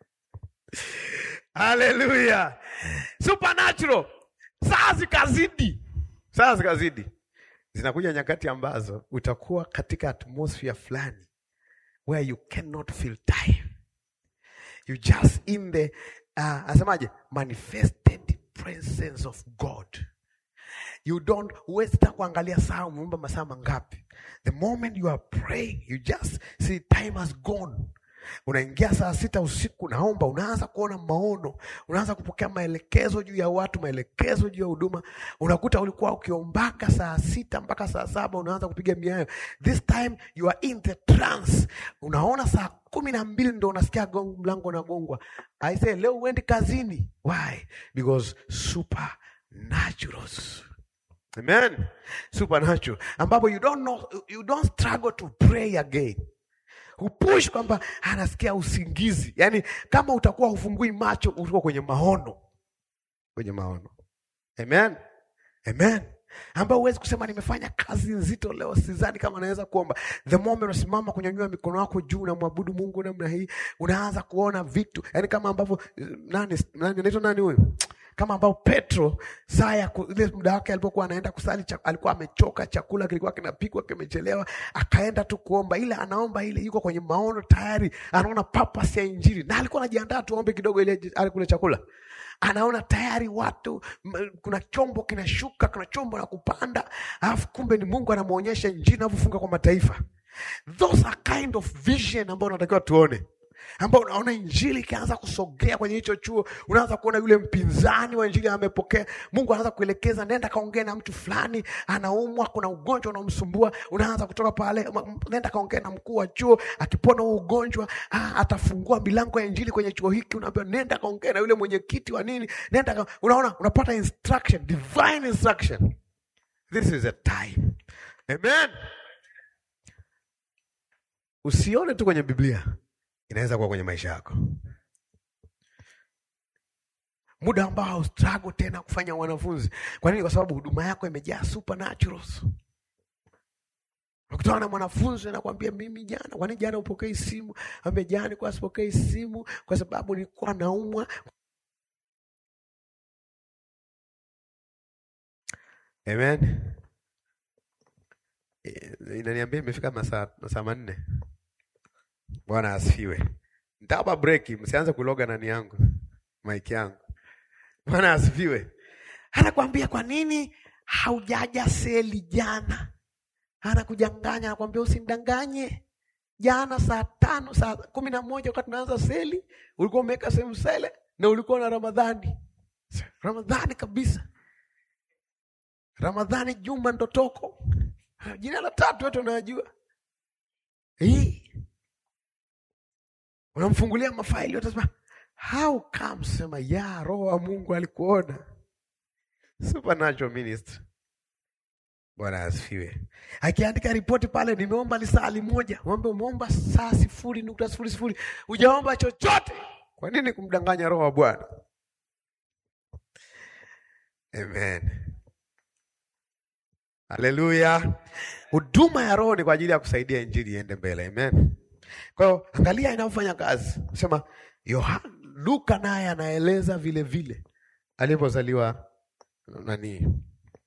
Haleluya. Supernatural. Saa zikazidi. Saa zikazidi. Zinakuja nyakati ambazo utakuwa katika atmosphere fulani where you cannot feel time. You just in the uh, asemaje manifested presence of God. You don't huwezi hata kuangalia saa umeomba masaa mangapi. The moment you are praying, you just see time has gone. Unaingia saa sita usiku, naomba, unaanza kuona maono, unaanza kupokea maelekezo juu ya watu, maelekezo juu ya huduma. Unakuta ulikuwa ukiombaka saa sita mpaka saa saba unaanza kupiga miayo. This time you are in the trance. Unaona saa kumi na mbili ndo unasikia gong, mlango unagongwa. I say leo uendi kazini. Why? Because supernaturals Amen. Supernatural. Ambapo you don't know, you don't struggle to pray again. Hupush kwamba anasikia usingizi. Yaani kama utakuwa hufungui macho uko kwenye maono. Kwenye maono. Amen. Amen. Ambao huwezi kusema nimefanya kazi nzito leo, sidhani kama naweza kuomba. The moment unasimama kunyanyua mikono yako juu na mwabudu Mungu namna hii, unaanza kuona vitu, yaani kama ambavyo nani nani anaitwa nani huyu? Kama ambao Petro saa ya ku- ile muda wake alipokuwa anaenda kusali cha, alikuwa amechoka, chakula kilikuwa kinapikwa kimechelewa, akaenda tu kuomba, ile anaomba ile, yuko kwenye maono tayari, anaona purpose ya Injili na alikuwa anajiandaa tuombe kidogo ile ale kule chakula anaona tayari watu m- kuna chombo kinashuka, kuna chombo na kupanda, alafu kumbe ni Mungu anamwonyesha injili inavyofunga kwa mataifa. Those are kind of vision ambayo unatakiwa tuone, ambao unaona injili ikianza kusogea kwenye hicho chuo, unaanza kuona yule mpinzani wa injili amepokea. Mungu anaanza kuelekeza, nenda kaongea na mtu fulani, anaumwa, kuna ugonjwa unamsumbua. Unaanza kutoka pale, m- m- nenda kaongea na mkuu wa chuo, akipona huo ugonjwa ah, atafungua milango ya injili kwenye chuo hiki. Unaambiwa nenda kaongea na yule mwenyekiti wa nini, nenda ka... unaona, unapata instruction, divine instruction. This is a time. Amen. Usione tu kwenye Biblia, inaweza kuwa kwenye maisha yako, muda ambao haustruggle tena kufanya wanafunzi. Kwa nini? Kwa sababu huduma yako imejaa supernaturals. Ukutana na mwanafunzi anakwambia mimi jana, kwani jana upokei simu? Ambia jana nilikuwa sipokei simu kwa sababu nilikuwa naumwa. Amen. Eh, Inaniambia imefika masaa masaa manne. Bwana asifiwe. Nitawapa breki, msianze kuloga nani yangu maiki yangu. Bwana asifiwe. Anakwambia kwa nini haujaja seli jana? Anakujanganya, anakwambia usimdanganye. Jana saa tano saa kumi na moja wakati tunaanza seli ulikuwa umeweka sehemu sele na ulikuwa na Ramadhani, Ramadhani kabisa, Ramadhani Juma Ndotoko, jina la tatu yote unayajua hii unamfungulia mafaili yote, sema how come? Sema ya Roho wa Mungu alikuona. Supernatural ministry. Bwana asifiwe. Akiandika ripoti pale, nimeomba lisali moja, mwombe umeomba saa sifuri nukta sifuri sifuri, hujaomba chochote. Kwa nini kumdanganya Roho wa Bwana? Amen. Haleluya. Huduma ya Roho ni kwa ajili ya kusaidia injili iende mbele. Amen. Kwa hiyo angalia inavyofanya kazi. Sema Yohana, Luka naye anaeleza vile vile alivyozaliwa nani,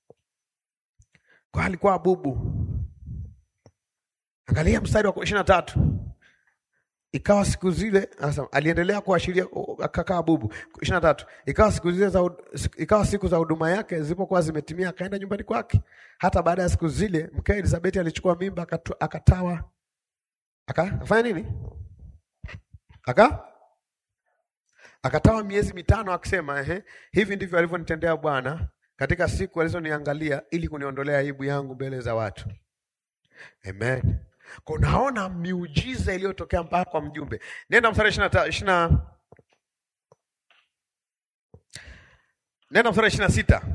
kwa alikuwa bubu. Angalia mstari wa ishirini na tatu. Ikawa siku zile, anasema aliendelea kuashiria akakaa bubu. ishirini na tatu. Ikawa siku zile za hud- ikawa siku za huduma yake zilipokuwa zimetimia, akaenda nyumbani kwake. Hata baada ya siku zile, mkewe Elizabeti alichukua mimba, akatu- akatawa aka afanya nini? Aka akatawa miezi mitano, akisema ehe, hivi ndivyo alivyonitendea Bwana katika siku alizoniangalia ili kuniondolea aibu yangu mbele za watu. Amen. Kwa unaona miujiza iliyotokea mpaka kwa mjumbe. Nenda mstari ishirini na ta- ishirini na nenda mstari ishirini na sita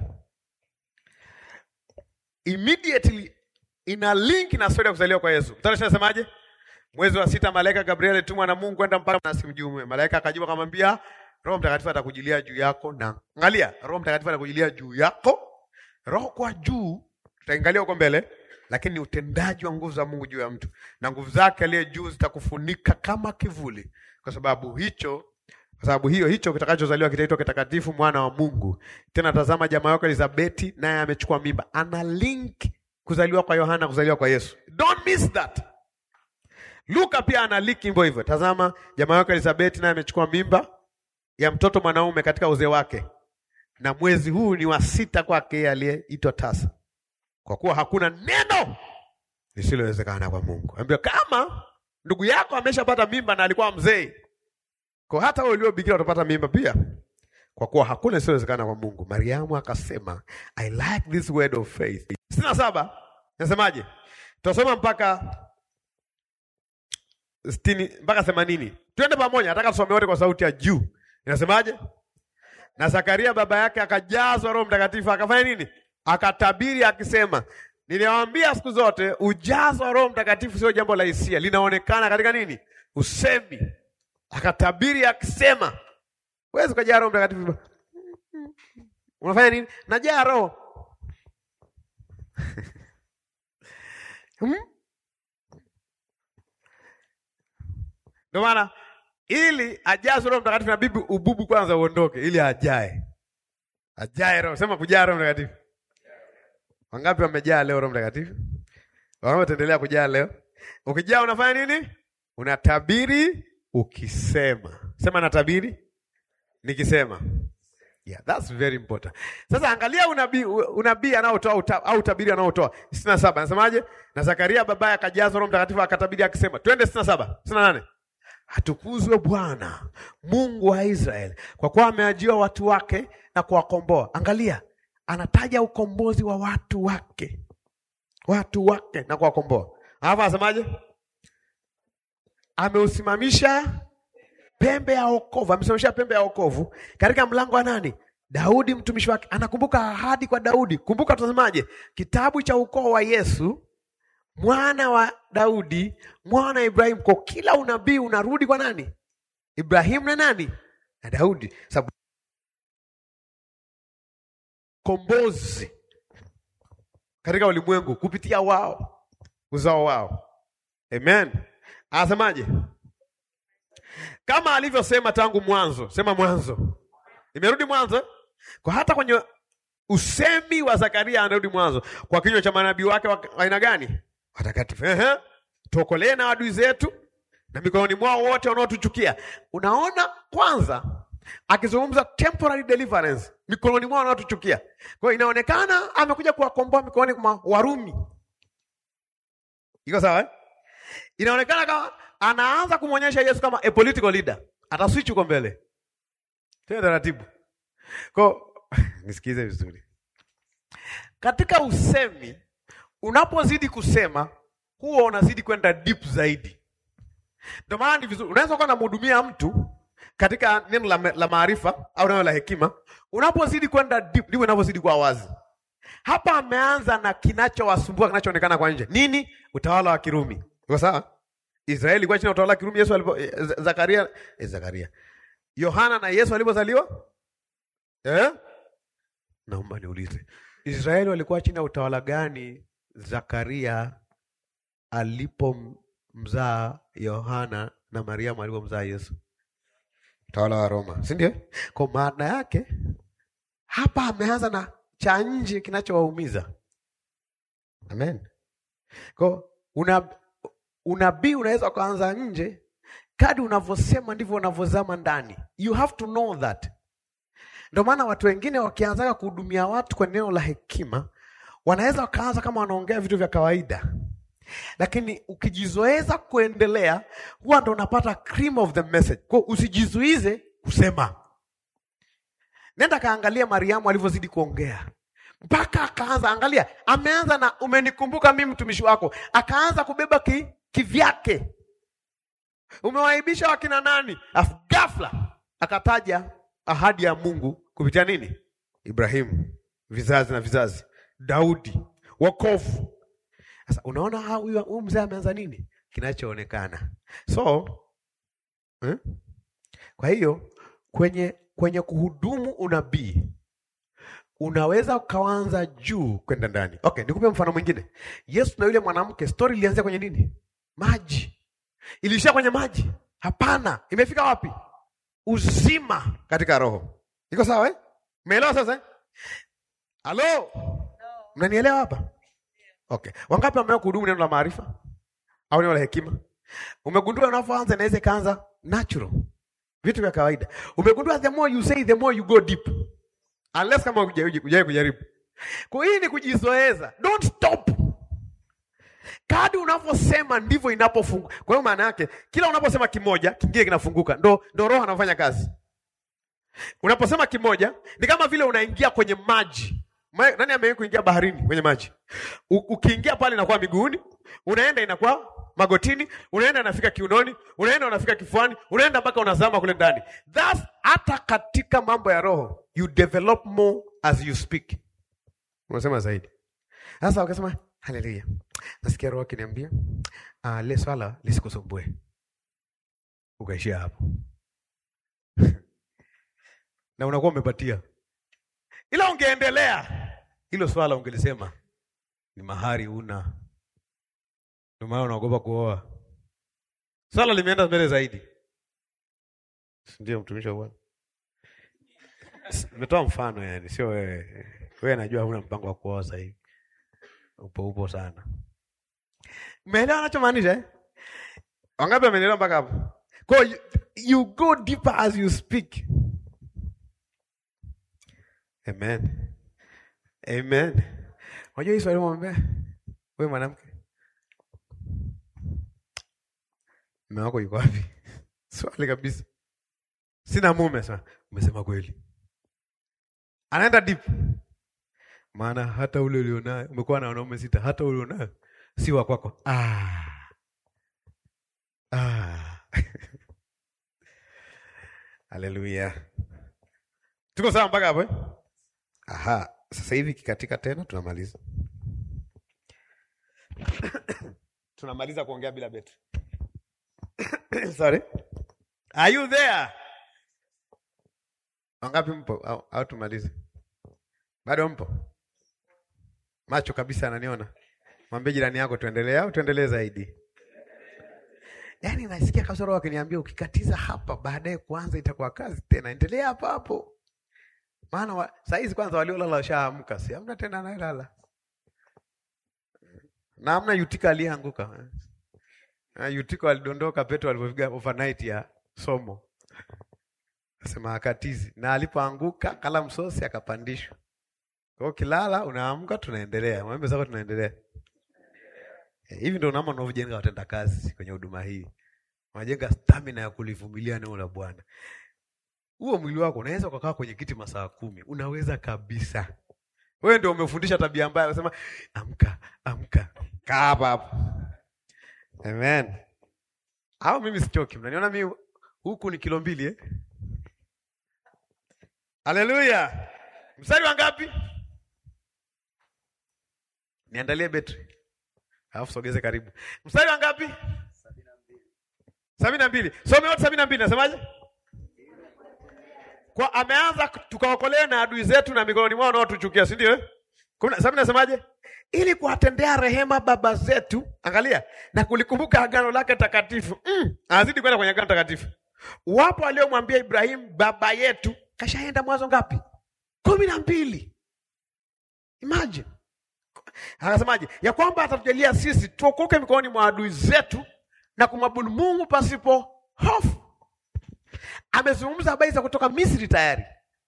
immediately ina link na stori ya kuzaliwa kwa Yesu. Mstari ishirini nasemaje? Mwezi wa sita malaika Gabriel alitumwa na Mungu kwenda mpaka na simjume. Malaika akajibu akamwambia, Roho Mtakatifu atakujilia juu yako na angalia, Roho Mtakatifu atakujilia juu yako. Roho kwa juu tutaangalia huko mbele, lakini ni utendaji wa nguvu za Mungu juu ya mtu, na nguvu zake aliye juu zitakufunika kama kivuli, kwa sababu hicho kwa sababu hiyo hicho kitakachozaliwa kitaitwa kitakatifu, mwana wa Mungu. Tena tazama, jamaa yako Elizabeti naye amechukua mimba. Ana link kuzaliwa kwa Yohana, kuzaliwa kwa Yesu. Don't miss that. Luka pia ana link hivyo hivyo. Tazama, jamaa yako Elizabeti naye amechukua mimba ya mtoto mwanaume katika uzee wake, na mwezi huu ni wa sita kwake yeye aliyeitwa tasa, kwa kuwa hakuna neno lisilowezekana kwa Mungu. Ambia kama ndugu yako ameshapata mimba na alikuwa mzee kwa hata wewe ulio bikira utapata mimba pia, kwa kuwa hakuna isiyowezekana kwa Mungu. Mariamu akasema I like this word of faith. sitini na saba nasemaje? Tutasoma mpaka sitini mpaka themanini. Twende pamoja, nataka tusome wote kwa sauti ya juu. Inasemaje? Na Zakaria baba yake akajazwa Roho Mtakatifu akafanya nini? akatabiri akisema, niliwaambia siku zote ujazo wa Roho Mtakatifu sio jambo la hisia, linaonekana katika nini? Usemi. Akatabiri akisema, huwezi ukajaa Roho Mtakatifu. Unafanya nini? Najaa Roho hmm? Ndio maana ili ajaze Roho Mtakatifu inabidi ububu kwanza uondoke, ili ajae ajae Roho. Sema kujaa Roho Mtakatifu. Wangapi wamejaa leo Roho Mtakatifu? Wangapi wataendelea kujaa leo? Ukijaa unafanya nini? Unatabiri ukisema. Sema natabiri nikisema. Yeah, that's very important. Sasa angalia unabii unabii anaotoa au utabiri anaotoa. 67 anasemaje? Na Zakaria babaye akajazwa Roho Mtakatifu akatabiri akisema. Twende 67, 68. Atukuzwe Bwana Mungu wa Israeli kwa kuwa ameajia watu wake na kuwakomboa. Angalia, anataja ukombozi wa watu wake, watu wake na kuwakomboa. Alafu anasemaje? Ameusimamisha pembe ya wokovu, amesimamisha pembe ya wokovu katika mlango wa nani? Daudi mtumishi wake. Anakumbuka ahadi kwa Daudi. Kumbuka, tunasemaje? Kitabu cha ukoo wa Yesu mwana wa Daudi, mwana wa Ibrahimu. Kwa kila unabii unarudi kwa nani? Ibrahimu na nani? Na Daudi, sababu kombozi katika ulimwengu kupitia wao, uzao wao. Amen. Anasemaje? Kama alivyosema tangu mwanzo. Sema mwanzo, imerudi mwanzo. Kwa hata kwenye usemi wa Zakaria anarudi mwanzo, kwa kinywa cha manabii wake wa aina gani? Watakatifu. Ehe, tuokolee na adui zetu na mikononi mwao wote wanaotuchukia. Unaona, kwanza akizungumza temporary deliverance, mikononi mwao wanaotuchukia. Kwa hiyo inaonekana amekuja kuwakomboa mikononi mwa Warumi. Iko sawa eh? Inaonekana kama anaanza kumwonyesha Yesu kama a political leader, ataswitch huko mbele. Tena taratibu. Kwa nisikize vizuri, katika usemi unapozidi kusema huwa unazidi kwenda deep zaidi. Ndio maana ni vizuri, unaweza kuwa unamhudumia mtu katika neno la, la maarifa au neno la hekima. Unapozidi kwenda deep, ndivyo inavyozidi kuwa wazi. Hapa ameanza na kinachowasumbua kinachoonekana kwa nje. Nini? Utawala wa Kirumi. Iko sawa? Israeli ilikuwa chini ya utawala wa Kirumi. Yesu alipo eh, Zakaria eh, Zakaria Yohana na Yesu alipozaliwa eh? Naomba niulize, Israeli walikuwa chini ya utawala gani Zakaria alipomzaa Yohana na Mariamu alipomzaa Yesu? Utawala wa Roma, si ndio? Kwa maana yake hapa ameanza na cha nje kinachowaumiza. Amen. Kwa una unabii unaweza ukaanza nje, kadi unavyosema ndivyo unavyozama ndani. You have to know that. Ndio maana watu wengine wakianzaga kuhudumia watu kwa neno la hekima wanaweza wakaanza kama wanaongea vitu vya kawaida, lakini ukijizoeza kuendelea, huwa ndo unapata cream of the message. Kwa usijizuize kusema. Nenda kaangalia Mariamu alivyozidi kuongea mpaka akaanza, angalia, ameanza na umenikumbuka mimi mtumishi wako, akaanza kubeba ki, kivyake. Umewaibisha wakina nani? Afu ghafla akataja ahadi ya Mungu kupitia nini? Ibrahimu, vizazi na vizazi, Daudi, wokovu. Sasa unaona huyu huyu mzee ameanza nini? Kinachoonekana. So eh? Kwa hiyo kwenye kwenye kuhudumu unabii unaweza ukaanza juu kwenda ndani. Okay, nikupe mfano mwingine. Yesu na yule mwanamke, story ilianzia kwenye nini? Maji. Iliishia kwenye maji? Hapana, imefika wapi? Uzima katika roho. Iko sawa eh? Umeelewa sasa eh? Halo? Mnanielewa hapa? Okay. Wangapi wamewahi kuhudumu neno la maarifa au neno la hekima? Umegundua unapoanza inaweza ikaanza natural. Vitu vya kawaida. Umegundua the more you say the more you go deep. Unless kama hujawahi kujaribu. Kwa hii ni kujizoeza. Don't stop. Kadi unavyosema ndivyo inapofunguka. Kwa hiyo maana yake kila unaposema kimoja, kingine kinafunguka. Ndo ndo roho anafanya kazi. Unaposema kimoja ni kama vile unaingia kwenye maji. Ma, nani amewahi kuingia baharini kwenye maji? U, ukiingia pale inakuwa miguuni, unaenda inakuwa magotini, unaenda inafika kiunoni, unaenda unafika kifuani, unaenda mpaka unazama kule ndani. Thus hata katika mambo ya roho you develop more as you speak. Unasema zaidi. Sasa wakasema haleluya, nasikia roho akiniambia uh, le swala lisikusumbue, ukaishia hapo na unakuwa umepatia, ila ungeendelea hilo swala ungelisema ni mahari una, ndio maana unaogopa kuoa. Swala limeenda mbele zaidi, ndio mtumishi wa Bwana. Nimetoa mfano yani, sio wewe. Wewe najua huna mpango wa kuoa sasa hivi, upo upo sana. Umeelewa anachomaanisha eh? Wangapi wameelewa mpaka hapo? Kwa you, you go deeper as you speak. Amen. Amen. Unajua hii swali mwambia wewe mwanamke, mume wako yuko wapi? Swali kabisa. Sina mume. Sasa umesema kweli, anaenda deep, maana hata ule ulionaye umekuwa na wanaume sita, hata ule ulionaye si wa kwako. Ah. Ah. Haleluya, tuko sawa mpaka hapo eh? Aha, sasa hivi kikatika tena, tunamaliza tunamaliza kuongea bila betri. Sorry. Are you there? Wangapi mpo au, au tumalize? Bado mpo? Macho kabisa ananiona. Mwambie jirani yako tuendelee au tuendelee zaidi? Yaani nasikia kasoro wakiniambia ukikatiza hapa baadaye kuanza itakuwa kazi tena. Endelea hapo hapo. Maana wa, saa hizi kwanza waliolala washaamka, si hamna tena anayelala. Na hamna Yutika aliyeanguka. Na Yutika alidondoka Petro alipofika overnight ya somo. Asema akatizi na alipoanguka kala msosi akapandishwa. Kwa hiyo kilala unaamka tunaendelea. Mwembe zako tunaendelea. Eh, Hivi ndio namna unavyojenga watenda kazi kwenye huduma hii. Unajenga stamina ya kulivumilia neno la Bwana. Huo mwili wako unaweza ukakaa kwenye kiti masaa kumi, unaweza kabisa. Wewe ndio umefundisha tabia mbaya, unasema amka, amka, kaa hapa hapo. Amen. Au mimi sichoki, mnaniona mimi huku ni kilo mbili eh? Haleluya. Mstari wa ngapi? Niandalie betri. Alafu sogeze karibu. Mstari wa ngapi? Sabini na mbili. Some wote sabini na mbili. Nasemaje? Kwa ameanza tukaokolea na adui zetu na mikononi mwao wanaotuchukia, si ndio? eh? Kumi na- Sabini nasemaje? Ili kuwatendea rehema baba zetu, angalia, na kulikumbuka agano lake takatifu. Mm, anazidi kwenda kwenye agano takatifu. Wapo waliomwambia Ibrahimu baba yetu, kashaenda mwanzo ngapi? kumi na mbili. Imagine. Akasemaje? Ya kwamba atatujalia sisi tuokoke mikononi mwa adui zetu na kumwabudu Mungu pasipo hofu. Amezungumza habari za kutoka Misri tayari.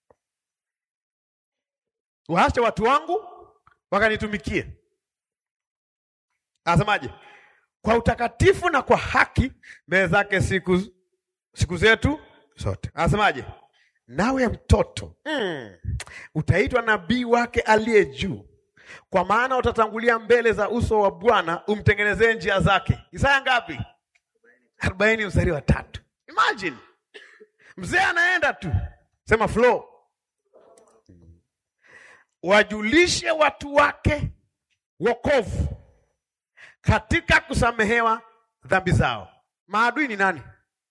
Waache watu wangu wakanitumikie. Anasemaje? Kwa utakatifu na kwa haki mbele zake siku siku zetu zote. Anasemaje? Nawe mtoto mm, utaitwa nabii wake aliye juu, kwa maana utatangulia mbele za uso wa Bwana umtengenezee njia zake. Isaya ngapi? arobaini mstari wa tatu. Imagine mzee anaenda tu, sema flow, wajulishe watu wake wokovu katika kusamehewa dhambi zao. Maadui ni nani?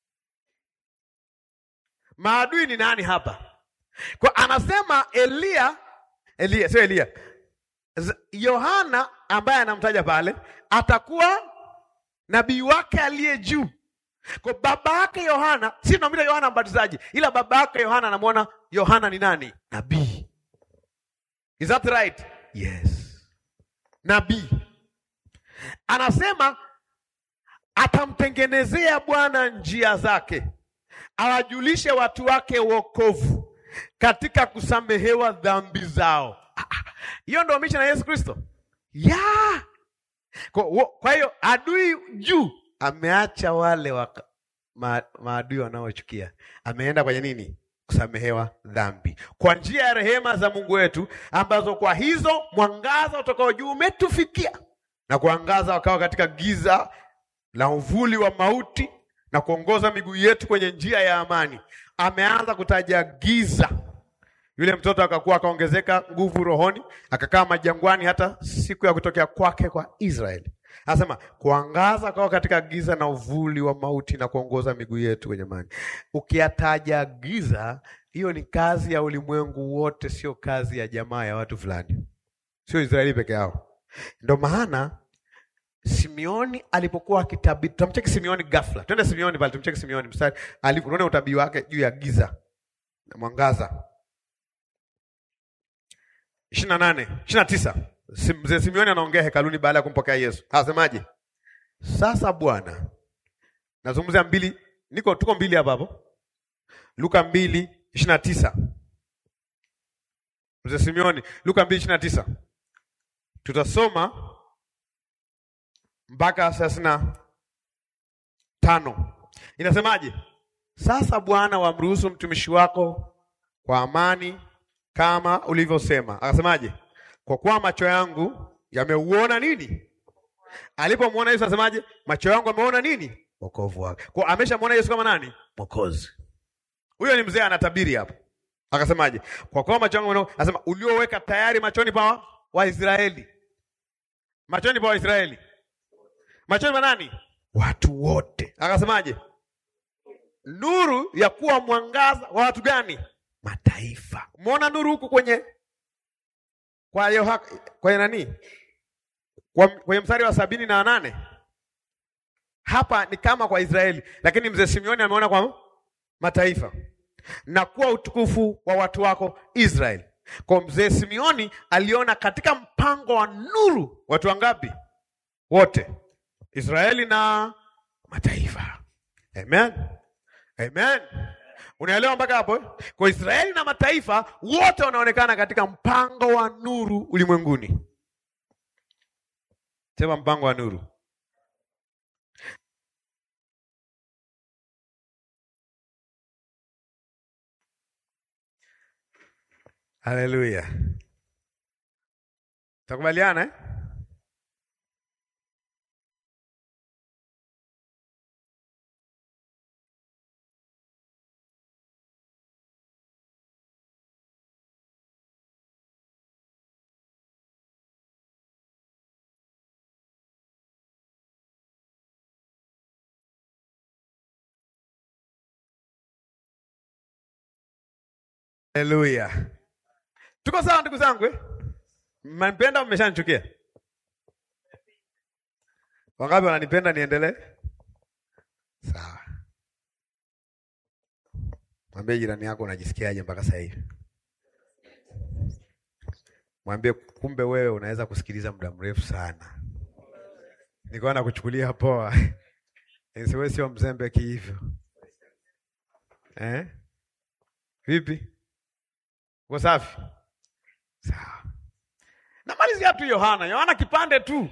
Maadui ni nani hapa? Kwa anasema Elia, Elia sio Elia, Z- Yohana ambaye anamtaja pale atakuwa nabii wake aliye juu. Kwa baba yake Yohana, si tunamwita Yohana Mbatizaji, ila baba yake Yohana anamwona Yohana ni nani? Nabii. Is that right? Yes. Nabii. Anasema atamtengenezea Bwana njia zake, awajulishe watu wake wokovu katika kusamehewa dhambi zao. Ah, ah, Hiyo ndio mission ya Yesu Kristo. Yeah. Kwa, wo- kwa hiyo adui juu ameacha wale waka, ma, maadui wanaochukia, ameenda kwenye nini? Kusamehewa dhambi kwa njia ya rehema za Mungu wetu, ambazo kwa hizo mwangaza utokao juu umetufikia na kuangaza wakawa katika giza la uvuli wa mauti na kuongoza miguu yetu kwenye njia ya amani. Ameanza kutaja giza Yule mtoto akakuwa akaongezeka nguvu rohoni, akakaa majangwani hata siku ya kutokea kwake kwa Israeli. Anasema kuangaza kwao katika giza na uvuli wa mauti na kuongoza miguu yetu kwenye maji. Ukiyataja giza, hiyo ni kazi ya ulimwengu wote, sio kazi ya jamaa ya watu fulani, sio Israeli peke yao. Ndio maana Simeoni alipokuwa akitabiri, tutamcheki Simeoni ghafla. Twende Simeoni pale, tumcheki Simeoni mstari alipoona utabiri wake juu ya giza na mwangaza. ishirini na nane ishirini na tisa mzee Simeoni anaongea hekaluni baada ya kumpokea Yesu. Anasemaje? Sasa Bwana, nazungumzia mbili, niko tuko mbili hapa hapo, Luka mbili ishirini na tisa mzee Simeoni, Luka mbili ishirini na tisa tutasoma mpaka thelathini na tano inasemaje? Sasa Bwana, wamruhusu mtumishi wako kwa amani kama ulivyosema. Akasemaje? Kwa kuwa macho yangu yameuona nini? Alipomwona Yesu asemaje? Macho yangu yameona nini? Wokovu wake. Kwa ameshamwona Yesu kama nani? Mwokozi. Huyo ni mzee anatabiri hapo. Akasemaje? Kwa kuwa macho yangu yameona, anasema ulioweka tayari machoni pa Waisraeli. Machoni pa Waisraeli. Machoni pa nani? Watu wote. Akasemaje? Nuru ya kuwa mwangaza wa watu gani? Mataifa. Umeona nuru huku kwenye kwa Yoha, kwenye nani? Kwa, kwenye mstari wa sabini na nane hapa ni kama kwa Israeli, lakini mzee Simeoni ameona kwa mataifa na kuwa utukufu wa watu wako Israeli. Kwa mzee Simeoni aliona katika mpango wa nuru watu wangapi? Wote, Israeli na mataifa. Amen, amen. Unaelewa mpaka hapo? Kwa Israeli na mataifa wote wanaonekana katika mpango wa nuru ulimwenguni. Sema mpango wa nuru. Haleluya. Takubaliana eh? Haleluya. Tuko sawa ndugu zangu eh? Mnanipenda au mmeshanichukia? Wangapi wananipenda niendelee? Sawa. Mwambie jirani yako unajisikiaje mpaka sasa hivi. Mwambie kumbe wewe unaweza kusikiliza muda mrefu sana. Nilikuwa nakuchukulia poa. Wewe sio mzembe kihivyo. Eh? Vipi? Uko safi? Sawa. Namalizia tu Yohana. Yohana kipande tu.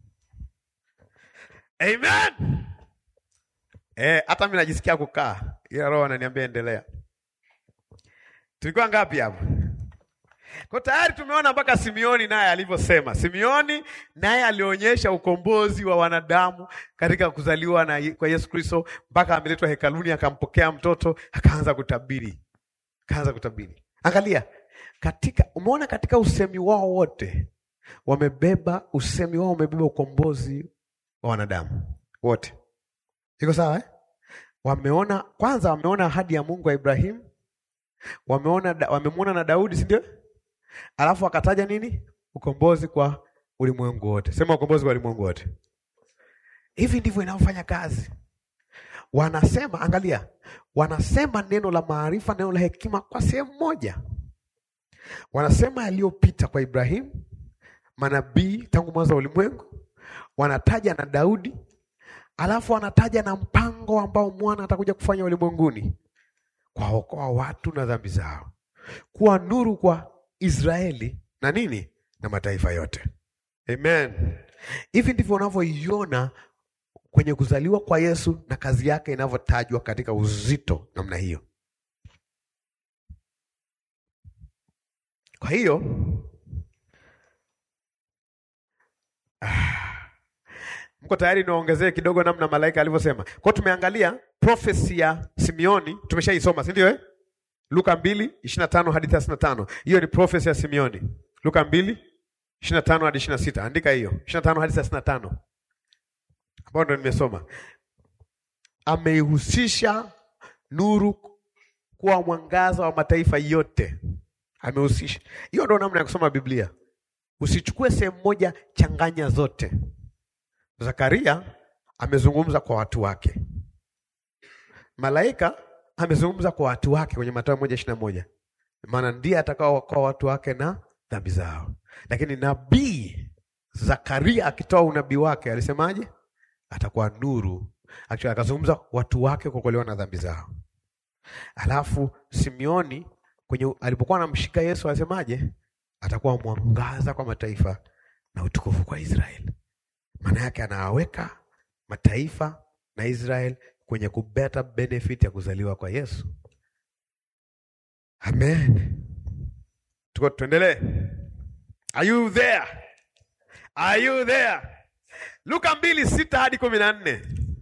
Amen. Eh, hata mimi najisikia kukaa. Ila roho ananiambia endelea. Tulikuwa ngapi hapo? Kwa tayari tumeona mpaka Simeoni naye alivyosema. Simeoni naye alionyesha ukombozi wa wanadamu katika kuzaliwa na kwa Yesu Kristo mpaka ameletwa hekaluni akampokea mtoto akaanza kutabiri. Akaanza kutabiri. Angalia katika umeona katika usemi wao wote wamebeba usemi wao umebeba ukombozi wa wanadamu wote. Iko sawa eh? Wameona kwanza, wameona ahadi ya Mungu wa Ibrahimu, wameona wamemwona na Daudi, si ndio? Alafu akataja nini? Ukombozi kwa ulimwengu wote. Sema ukombozi kwa ulimwengu wote. Hivi ndivyo inavyofanya kazi. Wanasema, angalia, wanasema neno la maarifa, neno la hekima kwa sehemu moja. Wanasema yaliyopita kwa Ibrahimu, manabii tangu mwanzo wa ulimwengu, wanataja na Daudi, alafu wanataja na mpango ambao mwana atakuja kufanya ulimwenguni, kuwaokoa watu na dhambi zao, kuwa nuru kwa Israeli na nini na mataifa yote. Amen. Hivi ndivyo unavyoiona kwenye kuzaliwa kwa Yesu na kazi yake inavyotajwa katika uzito namna hiyo. Kwa hiyo ah, mko tayari niwaongezee kidogo namna malaika alivyosema? Kwa tumeangalia profesi ya Simeoni tumeshaisoma, si ndio eh? Luka mbili ishirini na tano hadi thelathini na tano Hiyo ni profesi ya Simeoni. Luka mbili ishirini na tano hadi ishirini na sita Andika hiyo ishirini na tano hadi thelathini na tano ambayo ndo nimesoma. Ameihusisha nuru kuwa mwangaza wa mataifa yote, amehusisha hiyo. Ndo namna ya kusoma Biblia. Usichukue sehemu moja, changanya zote. Zakaria amezungumza kwa watu wake, malaika amezungumza kwa watu wake kwenye Mathayo moja ishirini na moja maana ndiye atakaowakoa watu wake na dhambi zao. Lakini nabii Zakaria akitoa unabii wake alisemaje? Atakuwa nuru. Actually, akazungumza watu wake kuokolewa na dhambi zao. Alafu Simeoni kwenye alipokuwa anamshika Yesu alisemaje? Atakuwa mwangaza kwa mataifa na utukufu kwa Israeli. Maana yake anawaweka mataifa na Israeli kwenye kubeta benefit ya kuzaliwa kwa Yesu. Amen. Tuko tuendelee. Are you there? Are you there? Luka mbili sita hadi kumi na nne.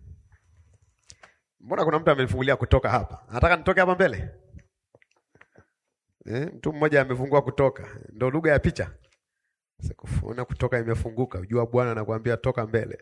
Mbona kuna mtu amenifungulia kutoka hapa? Anataka nitoke hapa mbele? Eh, mtu mmoja amefungua kutoka. Ndio lugha ya picha. Sikufuna kutoka imefunguka. Ujua Bwana anakuambia toka mbele.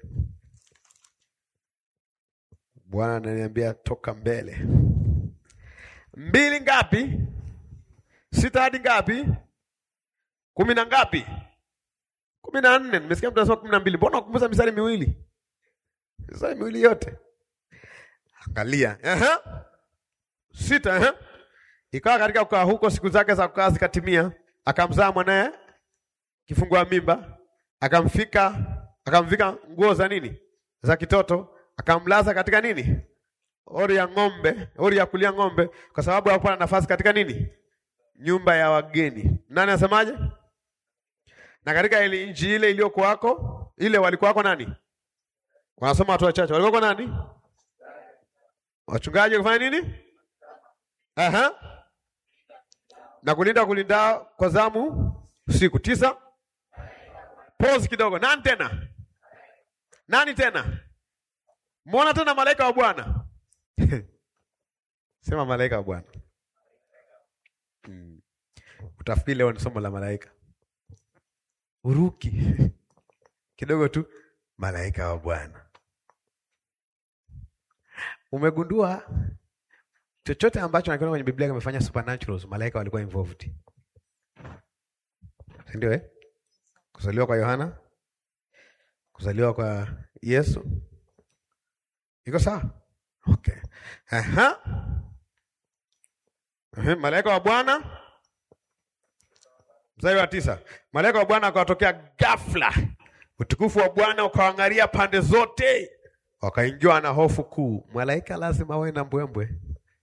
Bwana ananiambia toka mbele. Mbili ngapi? Sita hadi ngapi? Kumi na ngapi? Kumi na nne. Nimesikia mtu anasema kumi na mbili. Mbona ukumbuza misali miwili? Misali miwili yote. Angalia. Aha. Sita, aha. Ikawa katika kukaa huko siku zake za kukaa zikatimia, akamzaa mwanaye kifungua mimba, akamfika akamvika nguo za nini? Za kitoto, akamlaza katika nini? Ori ya ng'ombe, ori ya kulia ng'ombe, kwa sababu hakuwa na nafasi katika nini? Nyumba ya wageni. Nani asemaje? Na katika ile nchi ile iliyokuwako, ile walikuwako nani? Wanasoma watu wachache. Walikuwako nani? Wachungaji kufanya nini? Aha. Na kulinda kulinda kwa zamu siku tisa. Pause kidogo. Nani tena? Nani tena? Muona tena malaika wa Bwana. Sema malaika wa Bwana. Hmm. Utafikiri leo ni somo la malaika. Uruki kidogo tu, malaika wa Bwana. Umegundua chochote ambacho nakiona kwenye Biblia kimefanya supernaturals, malaika walikuwa involved, si ndio? Eh, kuzaliwa kwa Yohana, kuzaliwa kwa Yesu, iko sawa? Okay. Aha. Aha. Malaika wa Bwana, mstari wa tisa, malaika wa Bwana akawatokea ghafla, utukufu wa Bwana ukawangalia pande zote, wakaingiwa na hofu kuu. Malaika lazima awe na mbwembwe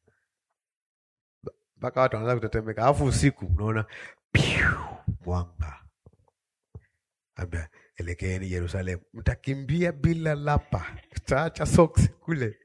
mpaka watu wanaanza kutetemeka, alafu usiku unaona mwanga, ambia elekeeni Yerusalemu, mtakimbia bila lapa, taacha soksi kule.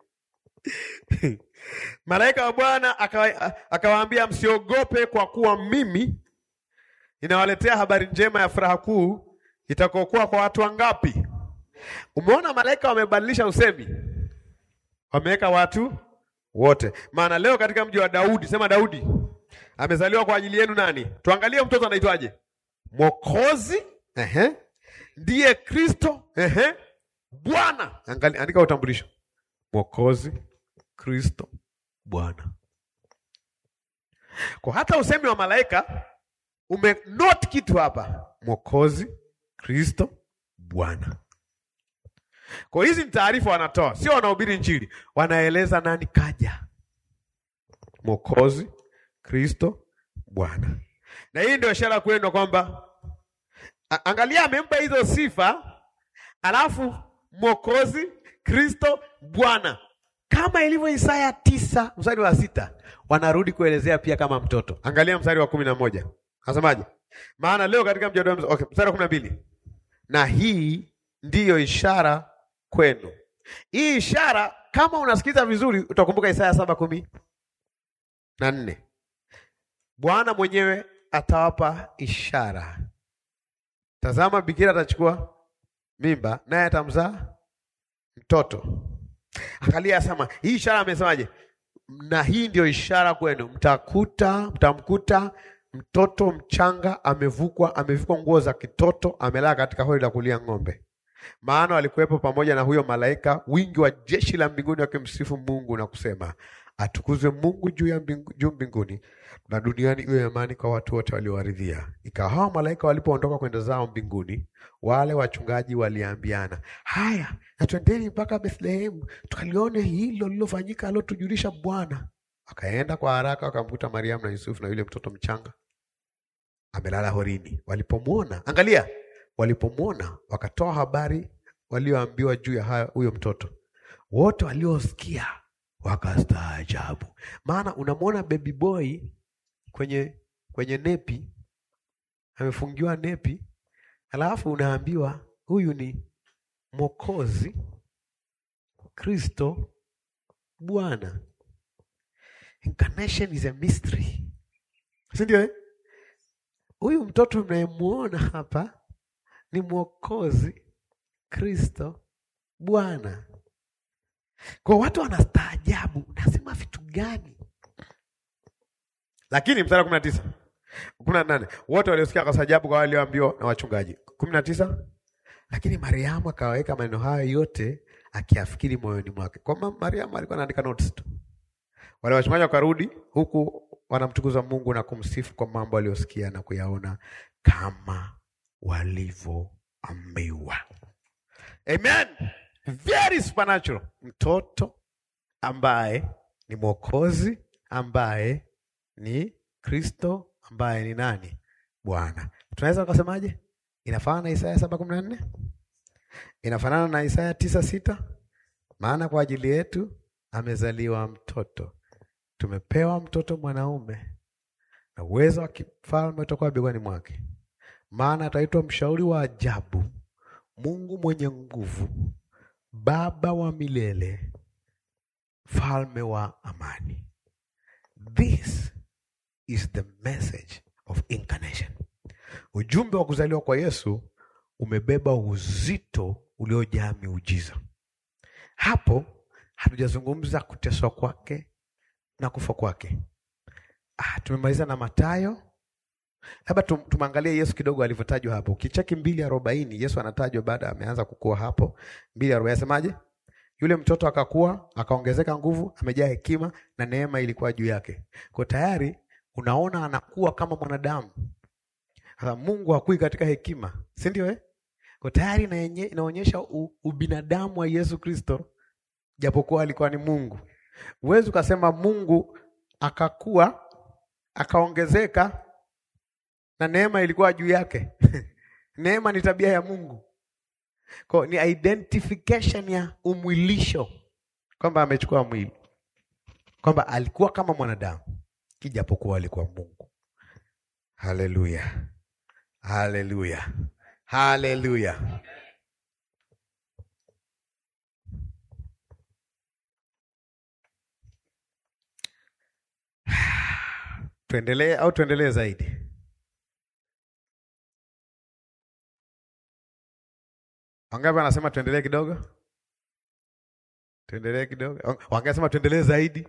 Malaika wa Bwana akawaambia, msiogope, kwa kuwa mimi ninawaletea habari njema ya furaha kuu itakayokuwa kwa watu wangapi? Umeona, malaika wamebadilisha usemi, wameweka watu wote. Maana leo katika mji wa Daudi, sema Daudi amezaliwa kwa ajili yenu nani? Tuangalie mtoto anaitwaje? Mwokozi, ehe, ndiye Kristo, ehe, Bwana. Angalia, andika utambulisho, Mwokozi, Kristo, Bwana. Kwa hata usemi wa malaika umenote kitu hapa, Mwokozi, Kristo, Bwana. Kwa hizi ni taarifa wanatoa, sio wanahubiri Injili, wanaeleza nani kaja, Mwokozi Kristo Bwana. Na hii ndio ishara kwenu kwamba, angalia, amempa hizo sifa, alafu Mwokozi Kristo Bwana, kama ilivyo Isaya tisa mstari wa sita wanarudi kuelezea pia kama mtoto. Angalia mstari wa kumi na moja nasemaje? Maana leo katika mji wa okay, mstari wa kumi na mbili na hii ndiyo ishara kwenu. Hii ishara kama unasikiza vizuri utakumbuka Isaya saba kumi na nne Bwana mwenyewe atawapa ishara, tazama, bikira atachukua mimba, naye atamzaa mtoto. Angalia, asema hii ishara amesemaje? na hii ndio ishara kwenu, mtakuta mtamkuta mtoto mchanga amevukwa amevikwa nguo za kitoto, amelala katika hori la kulia ng'ombe. Maana walikuwepo pamoja na huyo malaika wingi wa jeshi la mbinguni wakimsifu Mungu na kusema, atukuzwe Mungu juu ya mbingu, juu mbinguni na duniani iwe amani kwa watu wote waliowaridhia. Ikawa hao malaika walipoondoka kwenda zao mbinguni, wale wachungaji waliambiana, haya na twendeni mpaka Bethlehemu tukalione hilo lilofanyika alotujulisha Bwana. Wakaenda kwa haraka wakamkuta Mariamu na Yusufu na yule mtoto mchanga amelala horini. Walipomwona, angalia, walipomwona wakatoa habari walioambiwa juu ya haya- huyo mtoto. Wote waliosikia wakastaajabu, maana unamwona baby boy kwenye kwenye nepi, amefungiwa nepi, alafu unaambiwa huyu ni Mwokozi Kristo Bwana. Incarnation is a mystery, si ndio? eh? Huyu mtoto mnayemwona hapa ni Mwokozi Kristo Bwana. Kwa watu wanastaajabu, unasema vitu gani? Lakini mstari wa kumi na tisa kumi na nane wote waliosikia wakastaajabu kwa wale walioambiwa na wachungaji. kumi na tisa lakini Mariamu akaweka maneno hayo yote akiafikiri moyoni mwake. Kwa ma- Mariamu alikuwa anaandika notes tu. Wale wachungaji wakarudi huku wanamtukuza Mungu na kumsifu kwa mambo aliyosikia na kuyaona kama walivyoambiwa. Amen. Very supernatural. Mtoto ambaye ni Mwokozi, ambaye ni Kristo, ambaye ni nani? Bwana. Tunaweza tukasemaje? Inafanana na Isaya saba kumi na nne inafanana na Isaya tisa sita maana kwa ajili yetu amezaliwa mtoto, tumepewa mtoto mwanaume, na uwezo wa kifalme utakuwa begani mwake, maana ataitwa mshauri wa ajabu, Mungu mwenye nguvu, Baba wa milele, mfalme wa amani. This is the message of incarnation. Ujumbe wa kuzaliwa kwa Yesu umebeba uzito uliojaa miujiza. Hapo hatujazungumza kuteswa kwake na kufa kwake. Ah, tumemaliza na Mathayo. Labda tum, tumangalie Yesu kidogo alivyotajwa hapo. Ukicheki mbili arobaini Yesu anatajwa baada ameanza kukua hapo. mbili arobaini asemaje? Yule mtoto akakua akaongezeka nguvu, amejaa hekima na neema ilikuwa juu yake. Kwa tayari unaona anakuwa kama mwanadamu. Sasa Mungu hakui katika hekima, si ndio eh? Kwa tayari inaenye- inaonyesha u- ubinadamu wa Yesu Kristo, japokuwa alikuwa ni Mungu. Huwezi ukasema Mungu akakua akaongezeka na neema ilikuwa juu yake. Neema ni tabia ya Mungu, kwa ni identification ya umwilisho, kwamba amechukua mwili, kwamba alikuwa kama mwanadamu kijapokuwa alikuwa Mungu. Haleluya, haleluya, haleluya. Tuendelee au tuendelee zaidi? Wangapi wanasema tuendelee kidogo? Tuendelee kidogo. Wangapi wanasema tuendelee zaidi?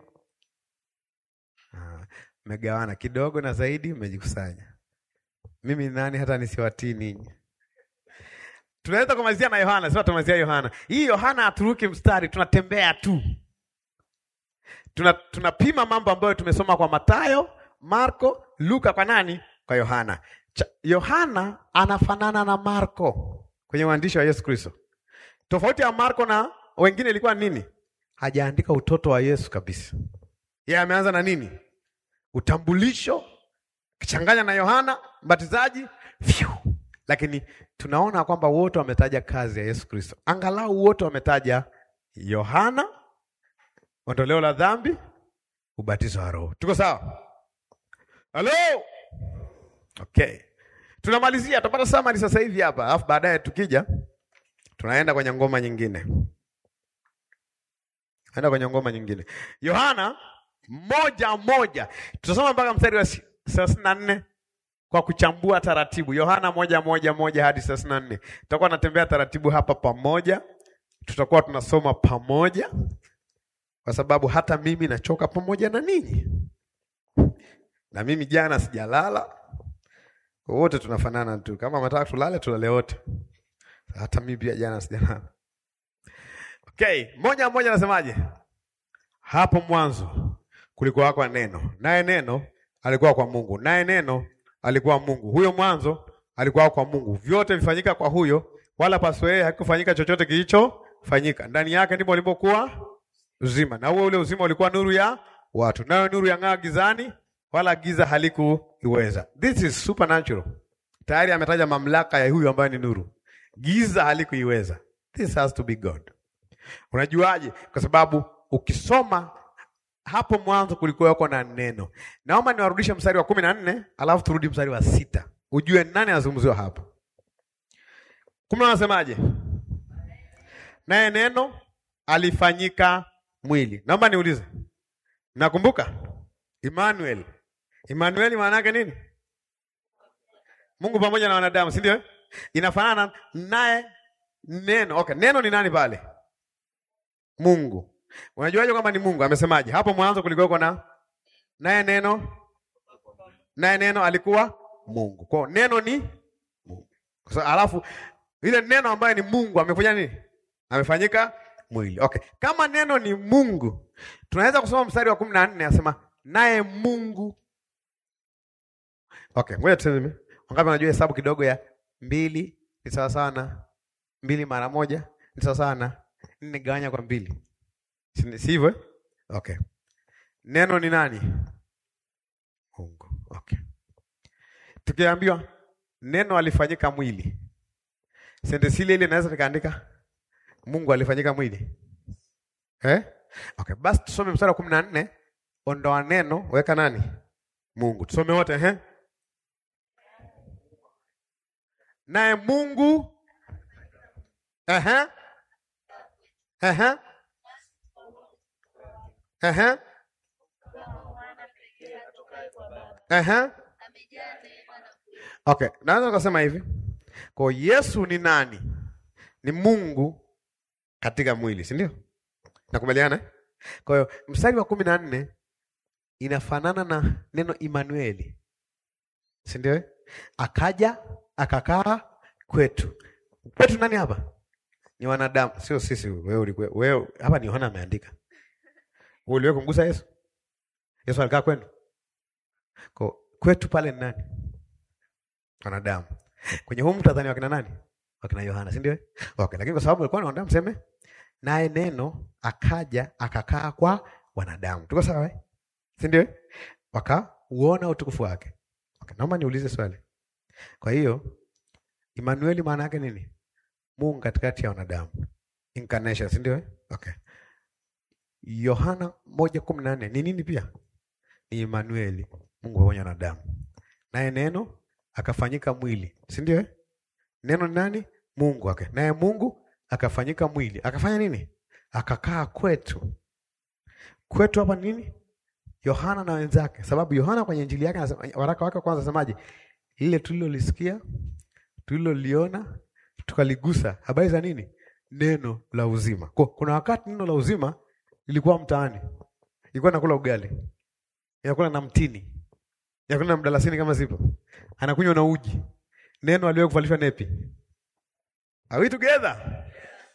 Ah, Mmegawana kidogo na zaidi, mmejikusanya. Mimi ni nani hata nisiwatii ninyi? Tunaweza kumalizia na Yohana, sio tumalizia Yohana. Hii Yohana haturuki mstari, tunatembea tu. Tuna tunapima mambo ambayo tumesoma kwa Mathayo, Marko, Luka kwa nani? Kwa Yohana. Cha- Yohana anafanana na Marko kwenye uandishi wa Yesu Kristo. Tofauti ya Marko na wengine ilikuwa nini? Hajaandika utoto wa Yesu kabisa. Yeye ameanza na nini? Utambulisho kichanganya na Yohana Mbatizaji. Phew. Lakini tunaona kwamba wote wametaja kazi ya Yesu Kristo. Angalau wote wametaja Yohana, ondoleo la dhambi, ubatizo wa Roho. Tuko sawa? Halo? Okay. Tunamalizia, tutapata summary sasa hivi hapa, alafu baadaye tukija tunaenda kwenye ngoma nyingine. Enda kwenye ngoma nyingine. Yohana moja moja, tutasoma mpaka mstari wa thelathini na nne kwa kuchambua taratibu. Yohana moja moja moja hadi thelathini na nne tutakuwa natembea taratibu hapa pamoja, tutakuwa tunasoma pamoja, kwa sababu hata mimi nachoka pamoja na ninyi, na mimi jana sijalala. Wote tunafanana tu, kama mnataka tulale tulale wote. Hata mimi pia jana sijalala. Okay, moja moja nasemaje? Hapo mwanzo kulikuwa wako neno, naye neno alikuwa kwa Mungu, naye neno alikuwa Mungu. Huyo mwanzo alikuwa kwa Mungu, vyote vifanyika kwa huyo, wala pasipo yeye hakufanyika chochote kilichofanyika. Ndani yake ndipo ulipokuwa uzima, na huo ule uzima ulikuwa nuru ya watu, nayo nuru yang'aa gizani, wala giza halikuiweza. This is supernatural. Tayari ametaja mamlaka ya huyu ambaye ni nuru, giza halikuiweza. This has to be God. Unajuaje? Kwa sababu ukisoma hapo mwanzo kulikuwa na neno. Naomba niwarudishe mstari wa kumi na nne alafu turudi mstari wa sita ujue nani anazungumziwa hapa. Kumi anasemaje? Naye neno alifanyika mwili. Naomba niulize, nakumbuka Emmanuel. Emmanuel maana yake nini? Mungu pamoja na wanadamu, si ndio? Inafanana naye neno. Okay, neno ni nani pale? Mungu. Unajuaje kwamba ni Mungu? Amesemaje? Hapo mwanzo kulikuwa na naye neno, naye neno alikuwa Mungu. Kwa neno ni Mungu. Kwa alafu ile neno ambaye ni Mungu amefanya nini? Amefanyika mwili. Okay. Kama neno ni Mungu, tunaweza kusoma mstari wa kumi na nne asema naye Mungu. Okay, ngoja tuseme. Wangapi wanajua hesabu kidogo ya mbili ni sawa sawa na mbili mara moja ni sawa sawa na nne gawanya kwa mbili. Si hivyo? Okay. Neno ni nani? Mungu. Okay. Tukiambiwa neno alifanyika mwili, sentensi ile ile naweza nikaandika Mungu alifanyika mwili eh? Okay, basi tusome mstari wa kumi na nne. Ondoa neno, weka nani? Mungu. Tusome wote eh? Naye Mungu eh eh eh eh Okay, naweza kusema hivi. Kwa Yesu ni nani? Ni Mungu katika mwili, si ndio? Nakubaliana? Kwa hiyo mstari wa kumi na nne inafanana na neno Imanueli, si ndio? Akaja akakaa kwetu. Kwetu nani hapa? Ni wanadamu, sio sisi. Wewe ulikuwa wewe hapa, ni Yohana ameandika. Wewe uliwe kumgusa Yesu? Yesu alikaa kwenu? Kwa kwetu pale ni nani? Wanadamu. Kwenye huu mtadhani wakina nani? Wakina Yohana, si ndio? Okay, lakini kwa sababu walikuwa ni wanadamu, seme naye neno akaja akakaa kwa wanadamu. Tuko sawa eh? Si ndio? Wakauona utukufu wake. Okay, naomba niulize swali. Kwa hiyo Emmanuel maana yake nini? Mungu katikati ya wanadamu. Incarnation, si ndio? Okay. Yohana moja kumi na nne ni nini pia? Ni Emmanuel, Mungu pamoja na wanadamu. Naye neno akafanyika mwili, si ndio? Neno ni nani? Mungu wake. Okay. Naye Mungu akafanyika mwili, akafanya nini? Akakaa kwetu. Kwetu hapa nini? Yohana na wenzake, sababu Yohana kwenye injili yake anasema, waraka wake kwanza anasemaje? Lile tulilolisikia, tuliloliona, tukaligusa, habari za nini? Neno la uzima. Kwa kuna wakati neno la uzima lilikuwa mtaani, ilikuwa nakula ugali, inakula na mtini, inakula na mdalasini kama zipo, anakunywa na uji. Neno aliwe kuvalishwa nepi. Are we together?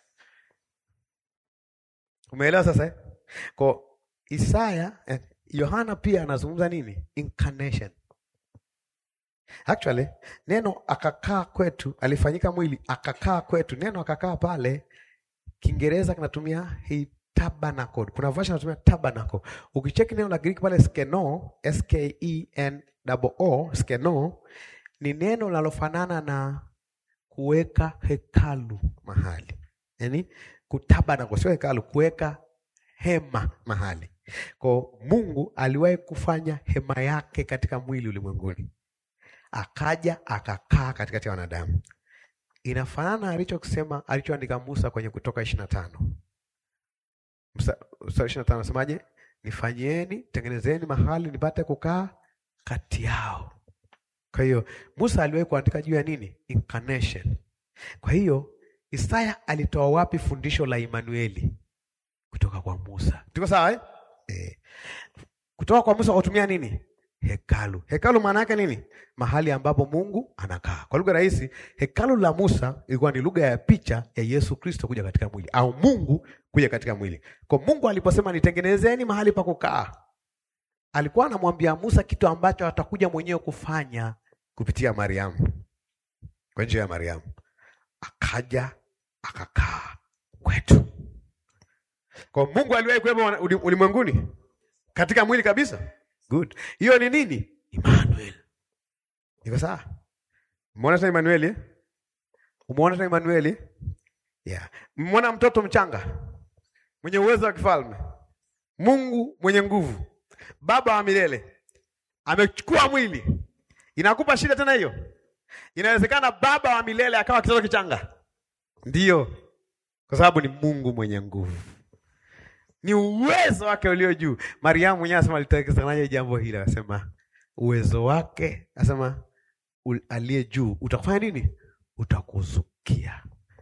Umeelewa sasa eh? Kwa Isaya eh, Yohana pia anazungumza nini? Incarnation. Actually, neno akakaa kwetu, alifanyika mwili akakaa kwetu. Neno akakaa pale, Kiingereza kinatumia hii tabernacle. Kuna version inatumia tabernacle. Ukicheki neno la Greek pale skeno, S K E N O O, skeno ni neno linalofanana na kuweka hekalu mahali, yaani kutabernacle, sio hekalu, kuweka hema mahali. Kwa Mungu aliwahi kufanya hema yake katika mwili ulimwenguni, akaja akakaa katikati ya wanadamu. Inafanana alichokisema alichoandika Musa kwenye Kutoka ishirini na tano mstari ishirini na tano nasemaje? Nifanyieni, tengenezeni mahali nipate kukaa kati yao. Kwa hiyo Musa aliwahi kuandika juu ya nini? Incarnation. Kwa hiyo Isaya alitoa wapi fundisho la Emanueli? Kutoka kwa kwa Musa. Tuko sawa eh? Eh. Kutoka kwa Musa kutumia nini? Hekalu. Hekalu maana yake nini? Mahali ambapo Mungu anakaa. Kwa lugha rahisi, hekalu la Musa ilikuwa ni lugha ya picha ya Yesu Kristo kuja katika mwili au Mungu kuja katika mwili. Kwa Mungu aliposema nitengenezeni mahali pa kukaa, alikuwa anamwambia Musa kitu ambacho atakuja mwenyewe kufanya kupitia Mariamu, kwa njia ya Mariamu akaja akakaa kwetu. Kwa Mungu aliwahi kuwepo uli- ulimwenguni katika mwili kabisa. Good. Hiyo ni nini? Emmanuel. Iko sawa? Umeona tena Emmanuel eh? Umeona tena Emmanuel eh? Yeah. Umeona mtoto mchanga mwenye uwezo wa kifalme, Mungu mwenye nguvu, Baba wa milele amechukua mwili. Inakupa shida tena hiyo? Inawezekana Baba wa milele akawa kitoto kichanga? Ndiyo, kwa sababu ni Mungu mwenye nguvu ni uwezo wake ulio juu. Mariamu mwenyewe asema alitekezanaje jambo hili, akasema uwezo wake, asema ul- aliye juu utakufanya nini? Utakuzukia.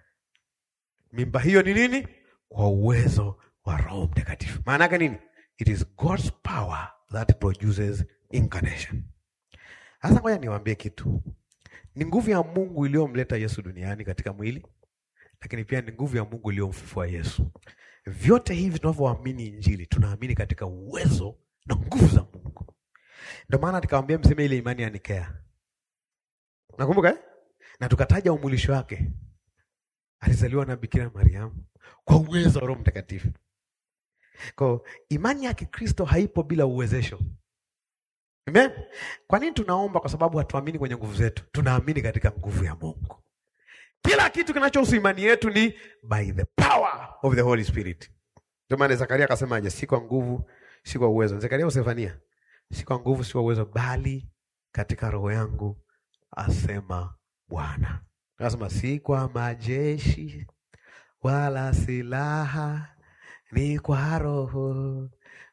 Mimba hiyo ni nini? Kwa uwezo wa Roho Mtakatifu. Maana yake nini? It is God's power that produces incarnation. Sasa ngoja niwaambie kitu, ni nguvu ya Mungu iliyomleta Yesu duniani katika mwili, lakini pia ni nguvu ya Mungu iliyomfufua Yesu. Vyote hivi tunavyoamini Injili, tunaamini katika uwezo na nguvu za Mungu. Ndio maana nikamwambia mseme ile imani ya Nikea, nakumbuka eh? na tukataja umulisho wake, alizaliwa na Bikira Mariamu kwa uwezo wa Roho Mtakatifu. Kwa imani ya Kikristo haipo bila uwezesho. Amen. Kwa nini tunaomba? Kwa sababu hatuamini kwenye nguvu zetu, tunaamini katika nguvu ya Mungu. Kila kitu kinachohusu imani yetu ni by the power of the Holy Spirit. Ndio maana Zakaria akasemaje? Si kwa nguvu, si kwa uwezo. Zakaria au Sefania? Si kwa nguvu, si kwa uwezo, bali katika roho yangu, asema Bwana. Akasema si kwa majeshi wala silaha, ni kwa Roho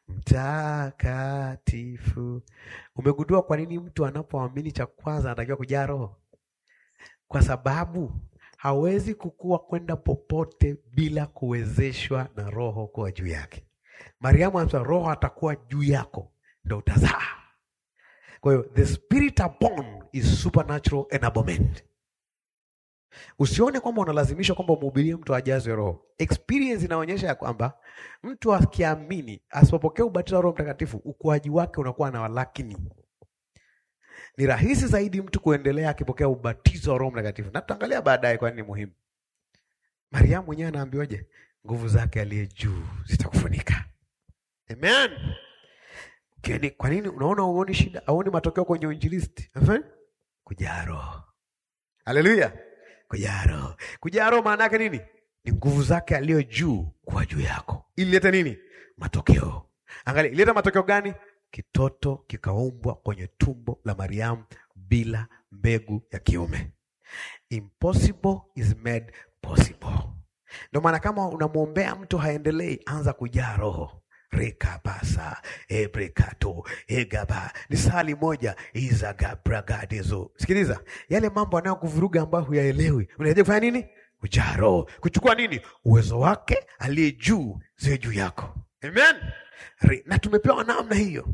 Mtakatifu. Umegundua kwa nini mtu anapoamini cha kwanza anatakiwa kujaa Roho? Kwa sababu hawezi kukua kwenda popote bila kuwezeshwa na Roho kuwa juu yake. Mariamu anasema Roho atakuwa juu yako ndo utazaa. Kwa hiyo the spirit upon is supernatural enablement. Usione kwamba unalazimishwa kwamba umhubirie mtu ajazwe Roho. Experience inaonyesha ya kwamba mtu akiamini asipopokea ubatizo wa Roho Mtakatifu, ukuaji wake unakuwa na walakini ni rahisi zaidi mtu kuendelea akipokea ubatizo wa Roho Mtakatifu, na tutaangalia baadaye kwa nini ni muhimu. Mariamu mwenyewe anaambiwaje? Nguvu zake aliye juu zitakufunika. Amen. Kini, kwa nini unaona uoni shida, auoni matokeo kwenye uinjilisti? Ehe. Kujaa Roho. Haleluya. Kujaa Roho. Kujaa Roho maana yake nini? Ni nguvu zake aliyo juu kwa juu yako. Ili lete nini? Matokeo. Angalia, ileta matokeo gani? Kitoto kikaumbwa kwenye tumbo la Mariamu bila mbegu ya kiume. Impossible is made possible. Ndio maana kama unamwombea mtu haendelei, anza kujaa Roho. rekabasa ebrekato egaba ni sali moja izagabragadezo. Sikiliza yale mambo anayokuvuruga ambayo huyaelewi, unahitaji kufanya nini? Kujaa Roho, kuchukua nini? Uwezo wake aliye juu ziwe juu yako. Amen. Re- na tumepewa namna hiyo,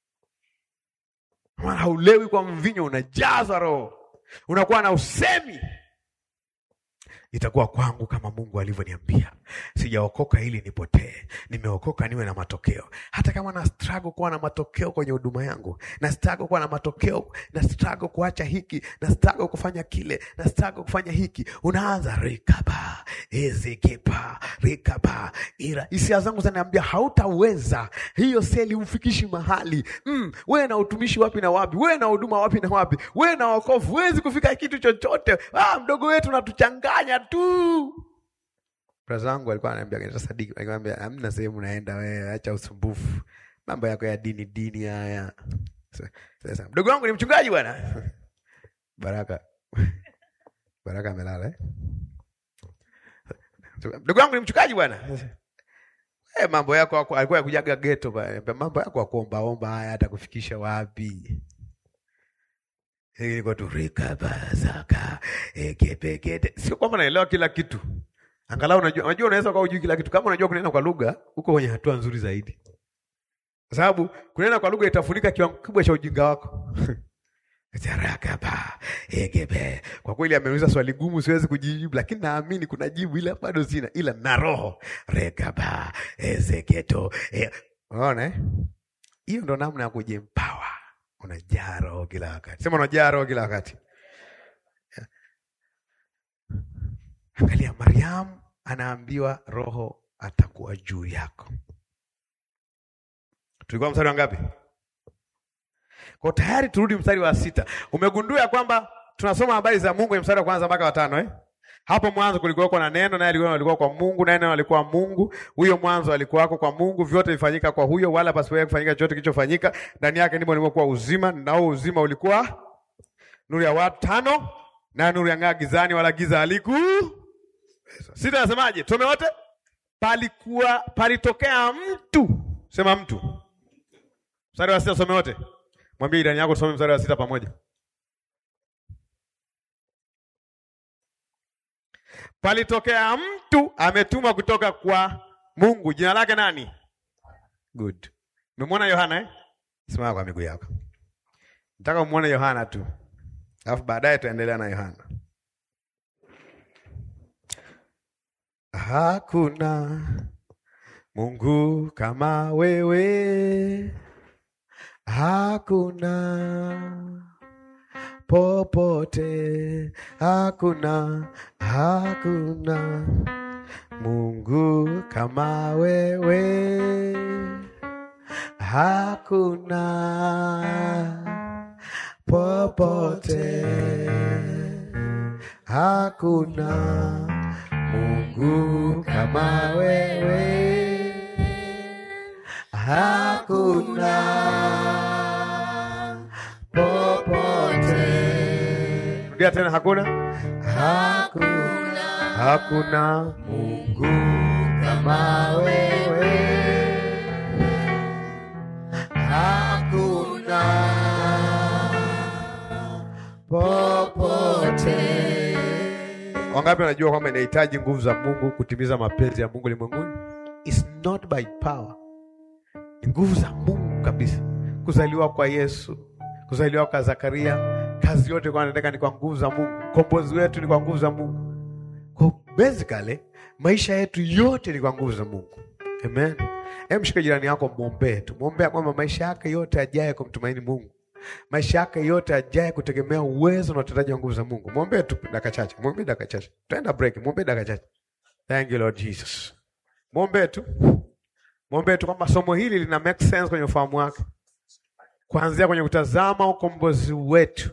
maana haulewi kwa mvinyo, unajaza Roho, unakuwa na usemi itakuwa kwangu kama Mungu alivyoniambia. Sijaokoka ili nipotee, nimeokoka niwe na matokeo. Hata kama na struggle kuwa na matokeo kwenye huduma yangu, na struggle kuwa na matokeo, na struggle kuacha hiki, na struggle kufanya kile, na struggle kufanya hiki, unaanza rikaba ezekepa rikaba ira. Hisia zangu zinaniambia hautaweza, hiyo seli umfikishi mahali mm, wewe na utumishi wapi na wapi, wewe na huduma wapi na wapi, wewe na wokovu huwezi kufika kitu chochote. Ah, mdogo wetu natuchanganya tu. Braza wangu alikuwa ananiambia kanisa Sadiki, alikuwa hamna sehemu naenda wewe, acha usumbufu, mambo yako ya dini dini haya. Sa- Sasa mdogo wangu ni mchungaji bwana Baraka, Baraka amelala eh? Mdogo wangu ni mchungaji bwana eh, mambo yako yako- alikuwa yakujaga ghetto bwana, mambo yako ya kuombaomba haya hata kufikisha wapi? Ilikuwa tu rikabazaka ekepekete. Sio kwamba naelewa kila kitu, Angalau unajua, unajua unaweza kuwa hujui kila kitu. Kama unajua kunena kwa lugha, uko kwenye hatua nzuri zaidi, kwa sababu kunena kwa lugha itafunika kiwango kikubwa cha ujinga wako. Tarakaba, egebe. Kwa kweli ameuliza swali gumu, siwezi kujibu, lakini naamini kuna jibu, ila bado sina, ila na roho regaba ezeketo. E, unaona eh? Hiyo ndo namna ya kujimpawa. Unajaa roho kila wakati, sema unajaa roho kila wakati. Angalia, Mariamu anaambiwa roho atakuwa juu yako. Tulikuwa mstari wa ngapi? Kwa tayari turudi mstari wa sita. Umegundua ya kwamba tunasoma habari za Mungu kwenye mstari wa kwanza mpaka watano eh? Hapo mwanzo kulikuwa na neno, naye alikuwa alikuwa kwa Mungu, naye neno alikuwa Mungu. Huyo mwanzo alikuwako kwa Mungu, vyote vifanyika kwa huyo, wala pasipo kufanyika chochote kilichofanyika. Ndani yake ndipo ulimokuwa uzima, na huo uzima ulikuwa nuru ya watu. Tano, na nuru yang'aa gizani, wala giza haliku. Sita nasemaje? Tusome wote. Palikuwa palitokea mtu, sema mtu. Mstari wa sita, some wote. Mwambie jirani yako tusome mstari wa sita pamoja. Palitokea mtu ametumwa kutoka kwa Mungu, jina lake nani? Good. Umemwona Yohana eh? Simama kwa miguu yako. Nataka umuone Yohana tu, alafu baadaye tuendelea na Yohana. Hakuna Mungu kama wewe, hakuna popote, hakuna hakuna Mungu kama wewe, hakuna popote, hakuna Mungu kama wewe, hakuna popote. Rudia tena, hakuna hakuna hakuna Mungu kama wewe, hakuna popote. Wangapi wanajua kwamba inahitaji nguvu za Mungu kutimiza mapenzi ya Mungu ulimwenguni? It's not by power, ni nguvu za Mungu kabisa. Kuzaliwa kwa Yesu, kuzaliwa kwa Zakaria, kazi yote kwa nataka ni kwa nguvu za Mungu. Kombozi wetu ni kwa nguvu za Mungu. Kwa basically maisha yetu yote ni kwa nguvu za Mungu. Amen. Hem, shika jirani yako, mwombee tu, mwombea kwamba maisha yake yote ajaye kumtumaini Mungu, maisha yake yote ajaye kutegemea uwezo na utendaji wa nguvu za Mungu. Mwombee tu dakika chache, mwombee dakika chache, tutaenda break. Mwombee dakika chache. Thank you Lord Jesus. Mwombee tu, mwombee tu kwamba somo hili lina make sense kwenye ufahamu wake, kuanzia kwenye kutazama ukombozi wetu,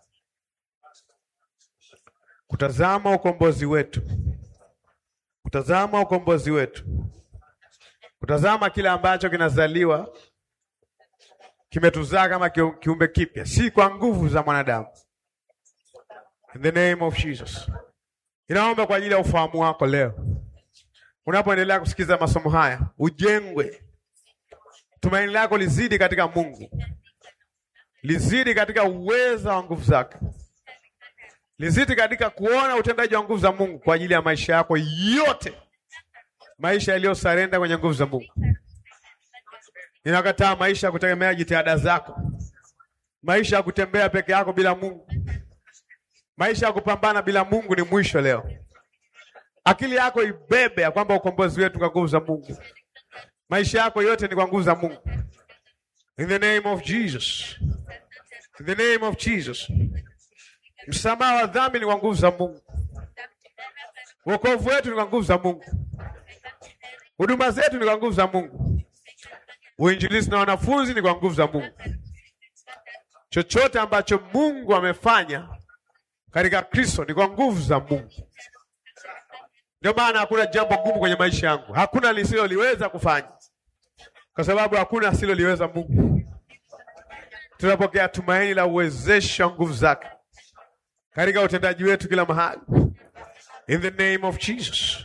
kutazama ukombozi wetu, kutazama ukombozi wetu, kutazama kile ambacho kinazaliwa kimetuzaa kama kiu- kiumbe kipya, si kwa nguvu za mwanadamu. In the name of Jesus, inaomba kwa ajili ya ufahamu wako leo, unapoendelea kusikiza masomo haya, ujengwe, tumaini lako lizidi katika Mungu, lizidi katika uweza wa nguvu zake, lizidi katika kuona utendaji wa nguvu za Mungu kwa ajili ya maisha yako yote, maisha yaliyosarenda kwenye nguvu za Mungu. Ninakataa maisha ya kutegemea jitihada zako, maisha ya kutembea peke yako bila Mungu, maisha ya kupambana bila Mungu ni mwisho leo. Akili yako ibebe ya kwamba ukombozi wetu kwa nguvu za Mungu, maisha yako yote ni kwa nguvu za Mungu. In the name of Jesus, in the name of Jesus. Msamaha wa dhambi ni kwa nguvu za Mungu, wokovu wetu ni kwa nguvu za Mungu, huduma zetu ni kwa nguvu za Mungu. Uinjilisti na wanafunzi ni kwa nguvu za Mungu. Chochote ambacho Mungu amefanya katika Kristo ni kwa nguvu za Mungu. Ndio maana hakuna jambo gumu kwenye maisha yangu, hakuna lisiloliweza kufanya, kwa sababu hakuna asiloliweza Mungu. Tunapokea tumaini la uwezesho wa nguvu zake katika utendaji wetu kila mahali, in the name of Jesus.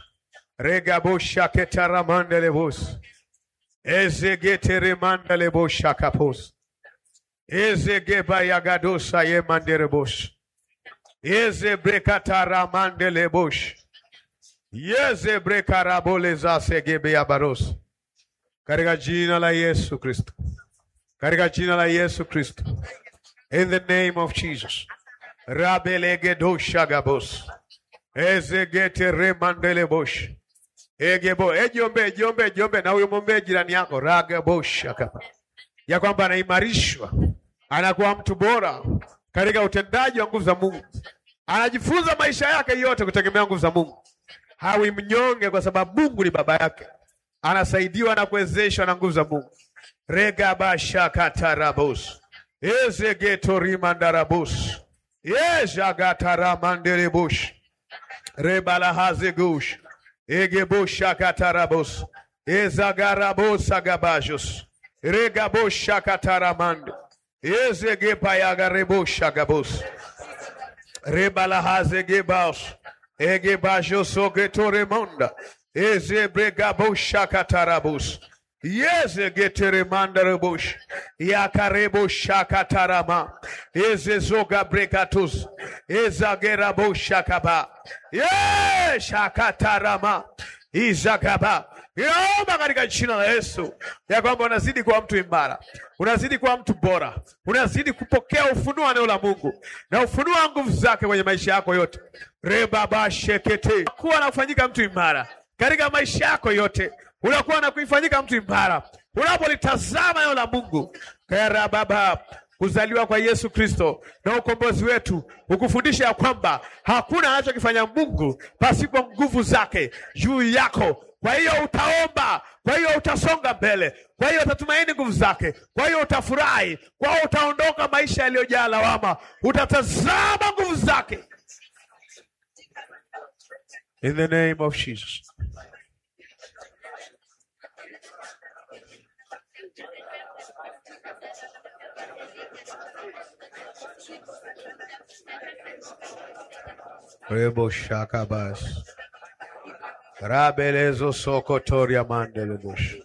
regaboshaketeramandalebos ezegeteremandaleboshakapos ezegebayagadosa yemanderebos ezebrekataramandelebosh yeze brekarabole za segebe ya baros, katika jina la Yesu Kristo, katika jina la Yesu Kristo, in the name of Jesus. rabelegedo shagabos ezegete remandele bosh egebo ejombe ejombe ejombe, na huyo mwombee jirani yako ragabosh akapa ya kwamba anaimarishwa, anakuwa mtu bora katika utendaji wa nguvu za Mungu, anajifunza maisha yake yote kutegemea nguvu za Mungu. Hawi mnyonge kwa sababu Mungu ni baba yake, anasaidiwa na kuwezeshwa na nguvu za Mungu. regabashakatarabos ezegetorimandarabush yezhagataramanderebush rebalahazegush egeboshakatarabos ezagarabosagabajos regaboshakataramande ezegepayagareboshagabos rebalahazegebaos egebajosogetoremanda ezebregaboshakatarabos yezegeteremandarebush yakareboshakatarama ezezogabregatus ezageraboshakaba yeshakatarama izagaba Inaomba katika jina la Yesu ya kwamba unazidi kuwa mtu imara, unazidi kuwa mtu bora, unazidi kupokea ufunuo wa neno la Mungu na ufunuo wa nguvu zake kwenye maisha yako yote. rebaba shekete kuwa na kufanyika mtu imara katika maisha yako yote, unakuwa na kuifanyika mtu imara unapolitazama neno la Mungu. karababa kuzaliwa kwa Yesu Kristo na ukombozi wetu ukufundisha ya kwamba hakuna anachokifanya Mungu pasipo nguvu zake juu yako. Kwa hiyo utaomba, kwa hiyo utasonga mbele, kwa hiyo utatumaini nguvu zake, kwa hiyo utafurahi, kwa hiyo utaondoka maisha yaliyojaa lawama, utatazama nguvu zake. In the name of Jesus. Rebo shakabas. Rabelezo sokotoria mandelebush.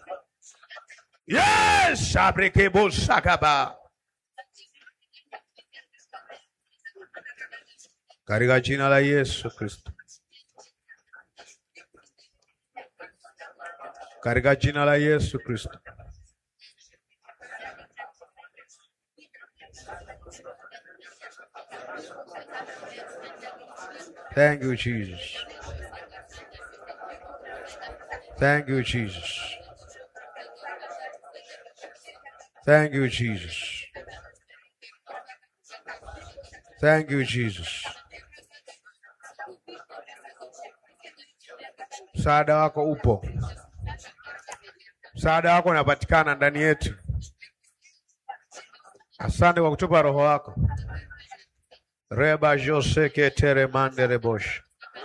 Yes, abrekebo shakaba. Katika jina la Yesu Kristo. Katika jina la Yesu Kristo. Thank you, Jesus. Thank you, Jesus. Thank you, Jesus. Thank you, Jesus. Msaada wako upo, msaada wako unapatikana ndani yetu. Asante kwa kutupa roho wako. reba jose ketere mandere bosh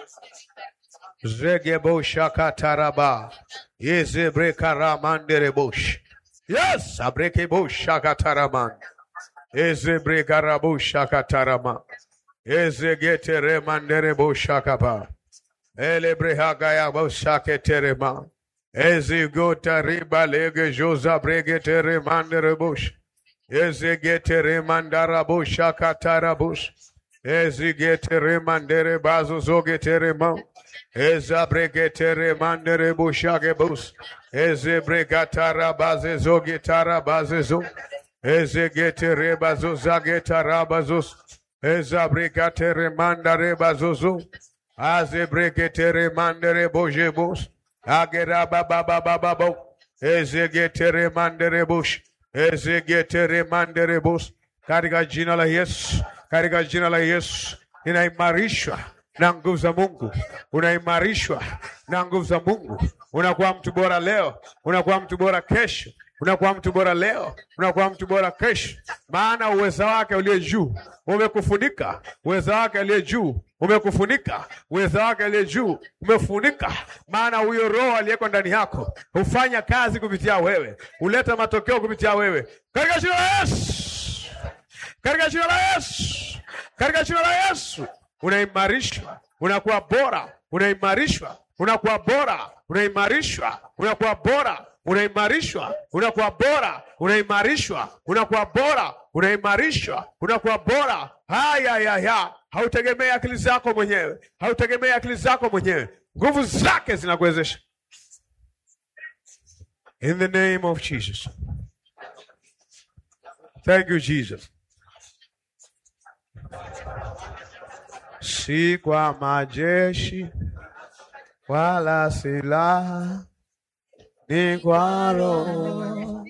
zege bosha kataraba yeze brekara mandere bosh yes abreke bosha kataraman eze brekara bosha katarama eze getere mandere bosha kapa ele brehaga ya bosha ketere ma eze gota riba lege joza bregetere mandere bosh eze getere mandara bosha katara bosh Ezigetere mandere bazo zogetere ma. Ezabregetere mandere bushage bus. Ezebregatara baze zogetara baze zo. Ezegetere bazo zagetara bazos. Ezabregatere mandare bazozo. Azebregetere mandere boje bus. Agera baba baba baba. Ezegetere mandere bush. Ezegetere mandere bus. Katika jina la Yesu katika jina la Yesu ninaimarishwa na nguvu za Mungu, unaimarishwa na nguvu za Mungu. Unakuwa mtu bora leo, unakuwa mtu bora kesho, unakuwa mtu bora leo, unakuwa mtu bora kesho, maana uweza wake uliye juu umekufunika, uweza wake aliye juu umekufunika, uweza wake aliye juu umefunika, maana huyo Roho aliyeko ndani yako hufanya kazi kupitia wewe, huleta matokeo kupitia wewe, katika jina la Yesu katika jina la Yesu, katika jina la Yesu, unaimarishwa, unakuwa bora, unaimarishwa, unakuwa bora, unaimarishwa, unakuwa bora, unaimarishwa, unakuwa bora, unaimarishwa, unakuwa bora, unaimarishwa, unakuwa bora. Haya ya ya, hautegemei akili zako mwenyewe, hautegemei akili zako mwenyewe. nguvu zake zinakuwezesha. In the name of Jesus. Thank you Jesus. Si kwa majeshi wala silaha, ni kwa Roho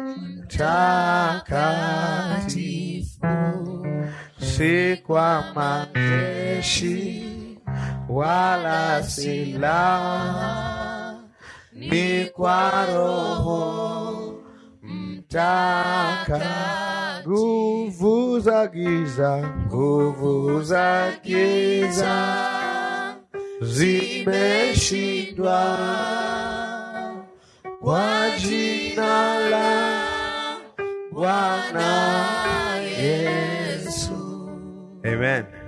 Mtakatifu. Si kwa majeshi wala silaha, ni kwa Roho Mtakatifu. Nguvu za giza, nguvu za giza zimeshindwa kwa jina la Bwana Yesu. Amen.